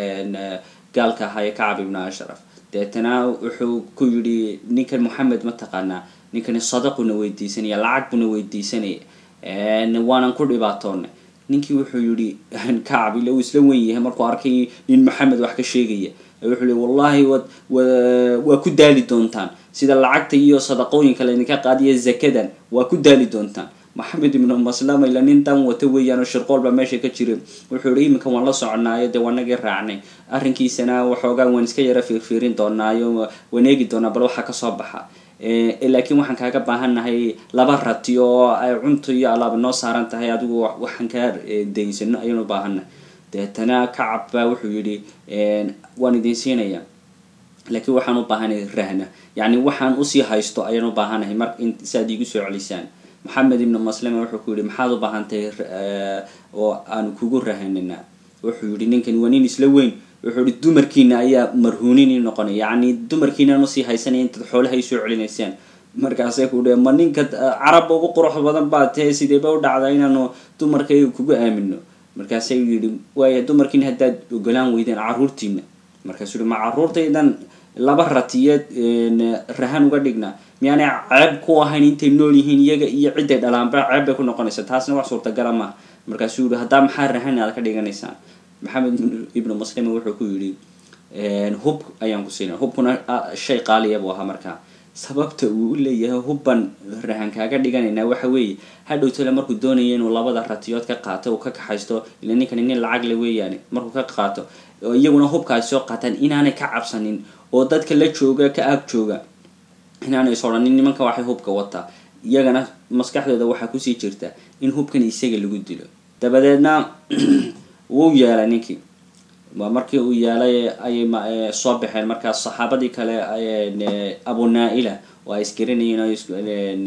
gaalka ahaa ee kacab ibnu ashraf deetana wuxuu ku yidhi ninkan moxamed ma taqaanaa ninkani sadaquna weydiisanaya lacag buna weydiisanaya waanan ku dhibaatoonay ninkii wuxuu yihi kacab ila uu isla wen yahay markuu arkay nin maxamed wax ka sheegaya wuxuu li wallahi wad waa ku daali doontaan sida lacagta iyo sadaqooyinka laydinka qaadiya zakadan waa ku daali doontaan maxamed ibnu maslama ila nin dan wata weeyaan oo shirqool baa meesha ka jira wuxuu yihi iminka waan la soconaayo dee waanagii raacnay arrinkiisana waxoogaa waan iska yara fiirfiirin doonaayo waan eegi doonaa bal waxaa kasoo baxa laakiin waxaan kaaga baahannahay laba rati oo ay cunto iyo alaaba noo saaran tahay adigu waxaan kaa daysano ayaan u baahannahay deetana kacab baa wuxuu yihi waan idin siinaya laakiin waxaan u baahanahay rahna yacni waxaan usii haysto ayaan u baahanahay mar si aad iigu soo celisaan maxamed ibnu maslama wuxuu ku yihi maxaad u baahantahay oo aanu kugu rahanina wuxuu yihi ninkan waa nin isla weyn wuxuu ihi dumarkiina ayaa marhuunini noqonay yacni dumarkiinaan usii haysanaya intaad xoolaha isoo celinaysaan markaasay ku dhe ma ninka carabba ugu qurux badan baa tahe sideeba u dhacdaa inaanu dumarkayga kugu aamino markaasay yihi waaya dumarkiina haddaad ogolaan weydeen caruurtiina markaasuu yihi ma caruurtaydan laba ratiyeed rahan uga dhigna miyaanay ceeb ku ahayn intay nool yihiin iyaga iyo cidday dhalaanba ceeb bay ku noqonaysa taasna wax suurtagala maaha markaasuu yihi haddaa maxaa rahan aad ka dhiganaysaan maxamed ibnu maslima wuxuu ku yidhi hub ayaan ku siinay hubkuna shay qaaliya buu ahaa markaa sababta uu u leeyahay hubban rahan kaaga dhiganaynaa waxa weeye hadhowtole markuu doonaya inuu labada ratiyood ka qaato uu ka kaxaysto ila ninkani nin lacag le weeyaane markuu ka qaato iyaguna hubka ay soo qaataan inaanay ka cabsanin oo dadka la jooga ka ag jooga inaanay is odhanin nimanka waxay hubka wataa iyagana maskaxdooda waxaa kusii jirta in hubkan isaga lagu dilo dabadeedna wuu yeelay ninkii waa markii uu yeelay ayay soo baxeen markaas saxaabadii kale abu naa-ila oo ay isgaranayeen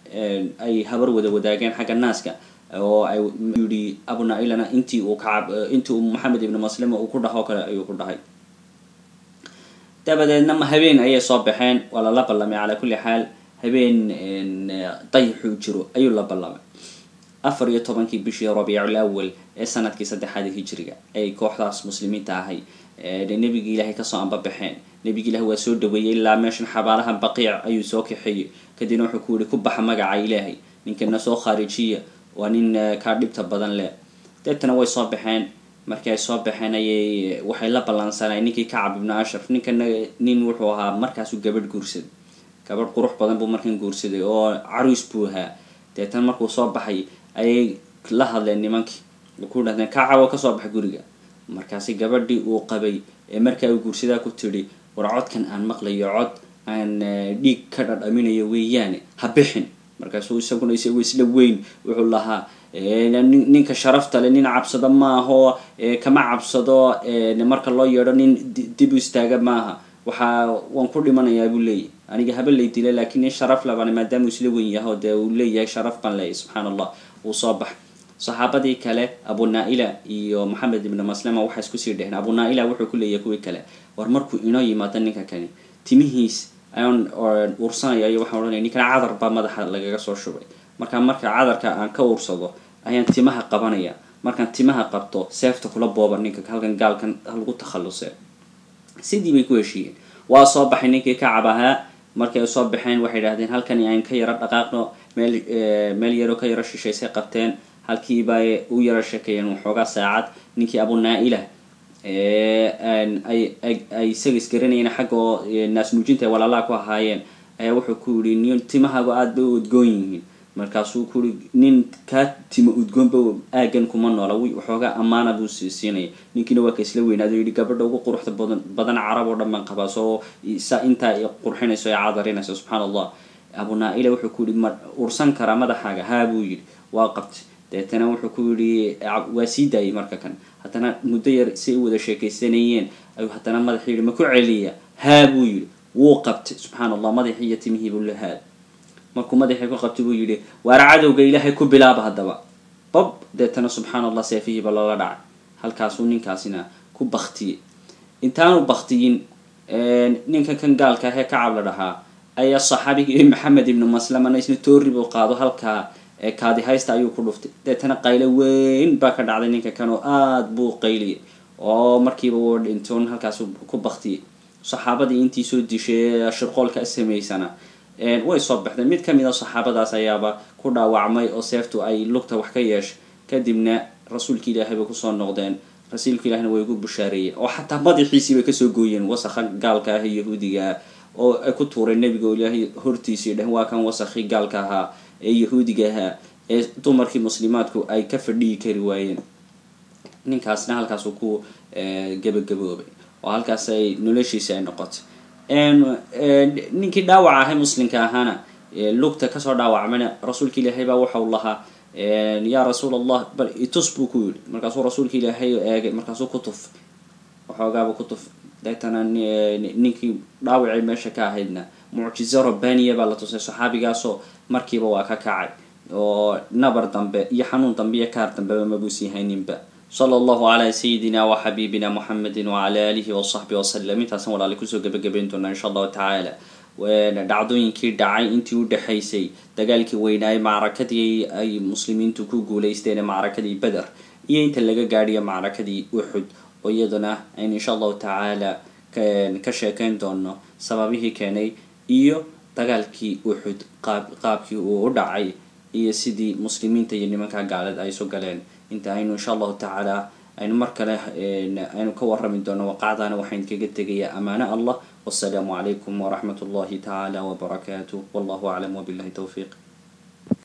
ay habar wada wadaageen xagga naaska oo ay yihi abu naa-ilana intii uu kacab intii uu maxamed ibnu maslima uu ku dhaho kale ayuu ku dhahay dabadeedna habeen ayay soo baxeen waa lala ballamay calaa kulli xaal habeen dayxuu jiro ayuu la ballamay afar iyo tobankii bishii rabiicul awal ee sanadkii saddexaad hijriga ay kooxdaas muslimiinta ahay nebigii ilaahay kasoo anbabaxeen nebigi ilahi waa soo dhaweeyey ilaa meeshan xabaalaha baqiic ayuu soo kaxeeyey kadibna wuxuu ku yihi ku baxa magaca ilaahay ninkana soo khaarijiya waa nin kaa dhibta badan leh deetana way soo baxeen markii ay soo baxeen ayay waxay la ballansanay ninkii kacab ibnu ashraf ninkana nin wuxuu ahaa markaasuu gabadh guursaday gabadh qurux badan buu markan guursaday oo caruus buu ahaa deetana markuu soo baxay ayay la hadleen nimankii ku dhahdeen kacab oo kasoo baxa guriga markaasi gabadhii uu qabay ee markaa uu guursadaa ku tidhi war codkan aan maqlayo cod aan dhiig ka dhadhaminayo weeyaane ha bixin markaasuu isaguna isagoo isla weyn wuxuu lahaa ninka sharafta le nin cabsado maaho kama cabsado marka loo yeedho nin dib u istaaga maaha waxaa waan ku dhimanayaa buu leeyahy aniga haba lay dila lakiin nin sharaf labana maadaama uu isla weyn yaho dee uu leeyahay sharaf baan leeyahy subxaan allah wuu soo bax saxaabadii kale abu naa-ila iyo maxamed ibnu maslama waxay iskusii dheheen abu naa-ila wuxuu ku leeyahay kuwii kale war markuu inoo yimaado ninka kani timihiis ayaan ursanaya iyo waxaan odhanaya ninkan cadar baa madaxa lagaga soo shubay markaa marka cadarka aan ka ursado ayaan timaha qabanaya markaan timaha qabto seefta kula booba ninka halkan gaalkan halagu takhallusee sidii bay ku heshiiyeen waa soo baxay ninkii kacab ahaa markay soo baxeen waxay idhahdeen halkani aan ka yaro dhaqaaqno meel meel yaroo ka yaro shishaysay qabteen halkiibay u yaro sheekeeyeen waxoogaa saacad ninkii abu naa-ila ay isaga isgaranayeen xaggoo naas nuujinta ay walaalaha ku ahaayeen ayaa wuxuu ku yihi niyo timahaagu aada bay u odgoon yihiin markaasuu kuri nin kaa tima udgoonba aagan kuma noola waxoogaa ammaana buu siinaya ninkiina waa ka isla weynaado yidhi gabadha ugu quruxda badan badan carab oo dhan baan qabaa soo sa intaa qurxinayso ee cadarinayso subxaana allah abu naa-ila wuxuu ku yihi ma ursan karaa madaxaaga haa buu yidhi waa qabtay deetana wuxuu ku yihi waa sii daayay marka kan haddana muddo yar si ay wada sheekaysanayeen ayuu haddana madaxii yihi ma ku celiya haa buu yidhi wuu qabtay subxaana allah madaxii iyo timihii buu lahaad markuu madaxii ku qabtay buu yidhi waar cadowga ilaahay ku bilaaba haddaba bab deetana subxaana allah seefihiiba loola dhacay halkaasuu ninkaasina ku baktiyey intaanu baktiyin ninka kan gaalka ahee kacab la dhahaa ayaa saxaabigii maxamed ibnu maslamana isna toori buu qaado halkaa kaadi haysta ayuu ku dhuftay deetana qaylo weyn baa ka dhacday ninka kan oo aada buu qayliyay oo markiiba wuu dhintoon halkaas ku baktiyey saxaabadii intii soo dishay shirqoolka samaysana way soo baxdeen mid kamid a saxaabadaas ayaaba ku dhaawacmay oo seeftu ay lugta wax ka yeeshay kadibna rasuulka ilaahay bay kusoo noqdeen rasuulka ilahina way ugu bushaareeyeen oo xataa madaxiisii bay kasoo gooyeen wasakha gaalka ah yahuudiga ah oo ay ku tuureen nabiga ilaahay hortiisii dhehen waa kan wasakhi gaalka ahaa ee yahuudiga ahaa ee dumarkii muslimaadku ay ka fadhiyi kari waayeen ninkaasna halkaasuu ku gabagaboobay oo halkaas ay noloshiisi ay noqotay ninkii dhaawaca ahay muslimka ahaana lugta kasoo dhaawacmayna rasuulka ilaahay baa waxau lahaa yaa rasuul allah bal itus buu ku yidhi markaasuu rasuulka ilaahay eegay markaasuu ku tuf waxoogaaba ku tuf deetana ninkii dhaawacay meesha ka ahaydna mucjizo rabbaniya baa la tusay saxaabigaasoo markiiba waa ka kacay oo nabar dambe iyo xanuun dambe iyo kaar dambeba mabuusii hayninba sala allahu calaa sayidina wa xabiibina muxamedi wacala aalihi wasaxbi wasalam intaasan walaali kusoo gebagabayn doonaa insha allahu tacaala dhacdooyinkii dhacay intii u dhexaysay dagaalkii weynaaye macrakadii ay muslimiintu ku guuleysteen macrakadii beder iyo inta laga gaadhiyo macrakadii uxud oo iyaduna aynu insha allahu tacaala ka sheekeyn doono sababihii keenay iyo dagaalkii uxud qaab qaabkii uu u dhacay iyo sidii muslimiinta iyo nimanka gaalada ay isu galeen inta aynu insha allahu tacaala aynu mar kale aynu ka warrami doono waqacdaana waxaan kaga tegayaa amaano allah wasalaamu calaykum waraxmat ullahi tacaala wbarakaatuh wallahu aclam wabillahi towfiiq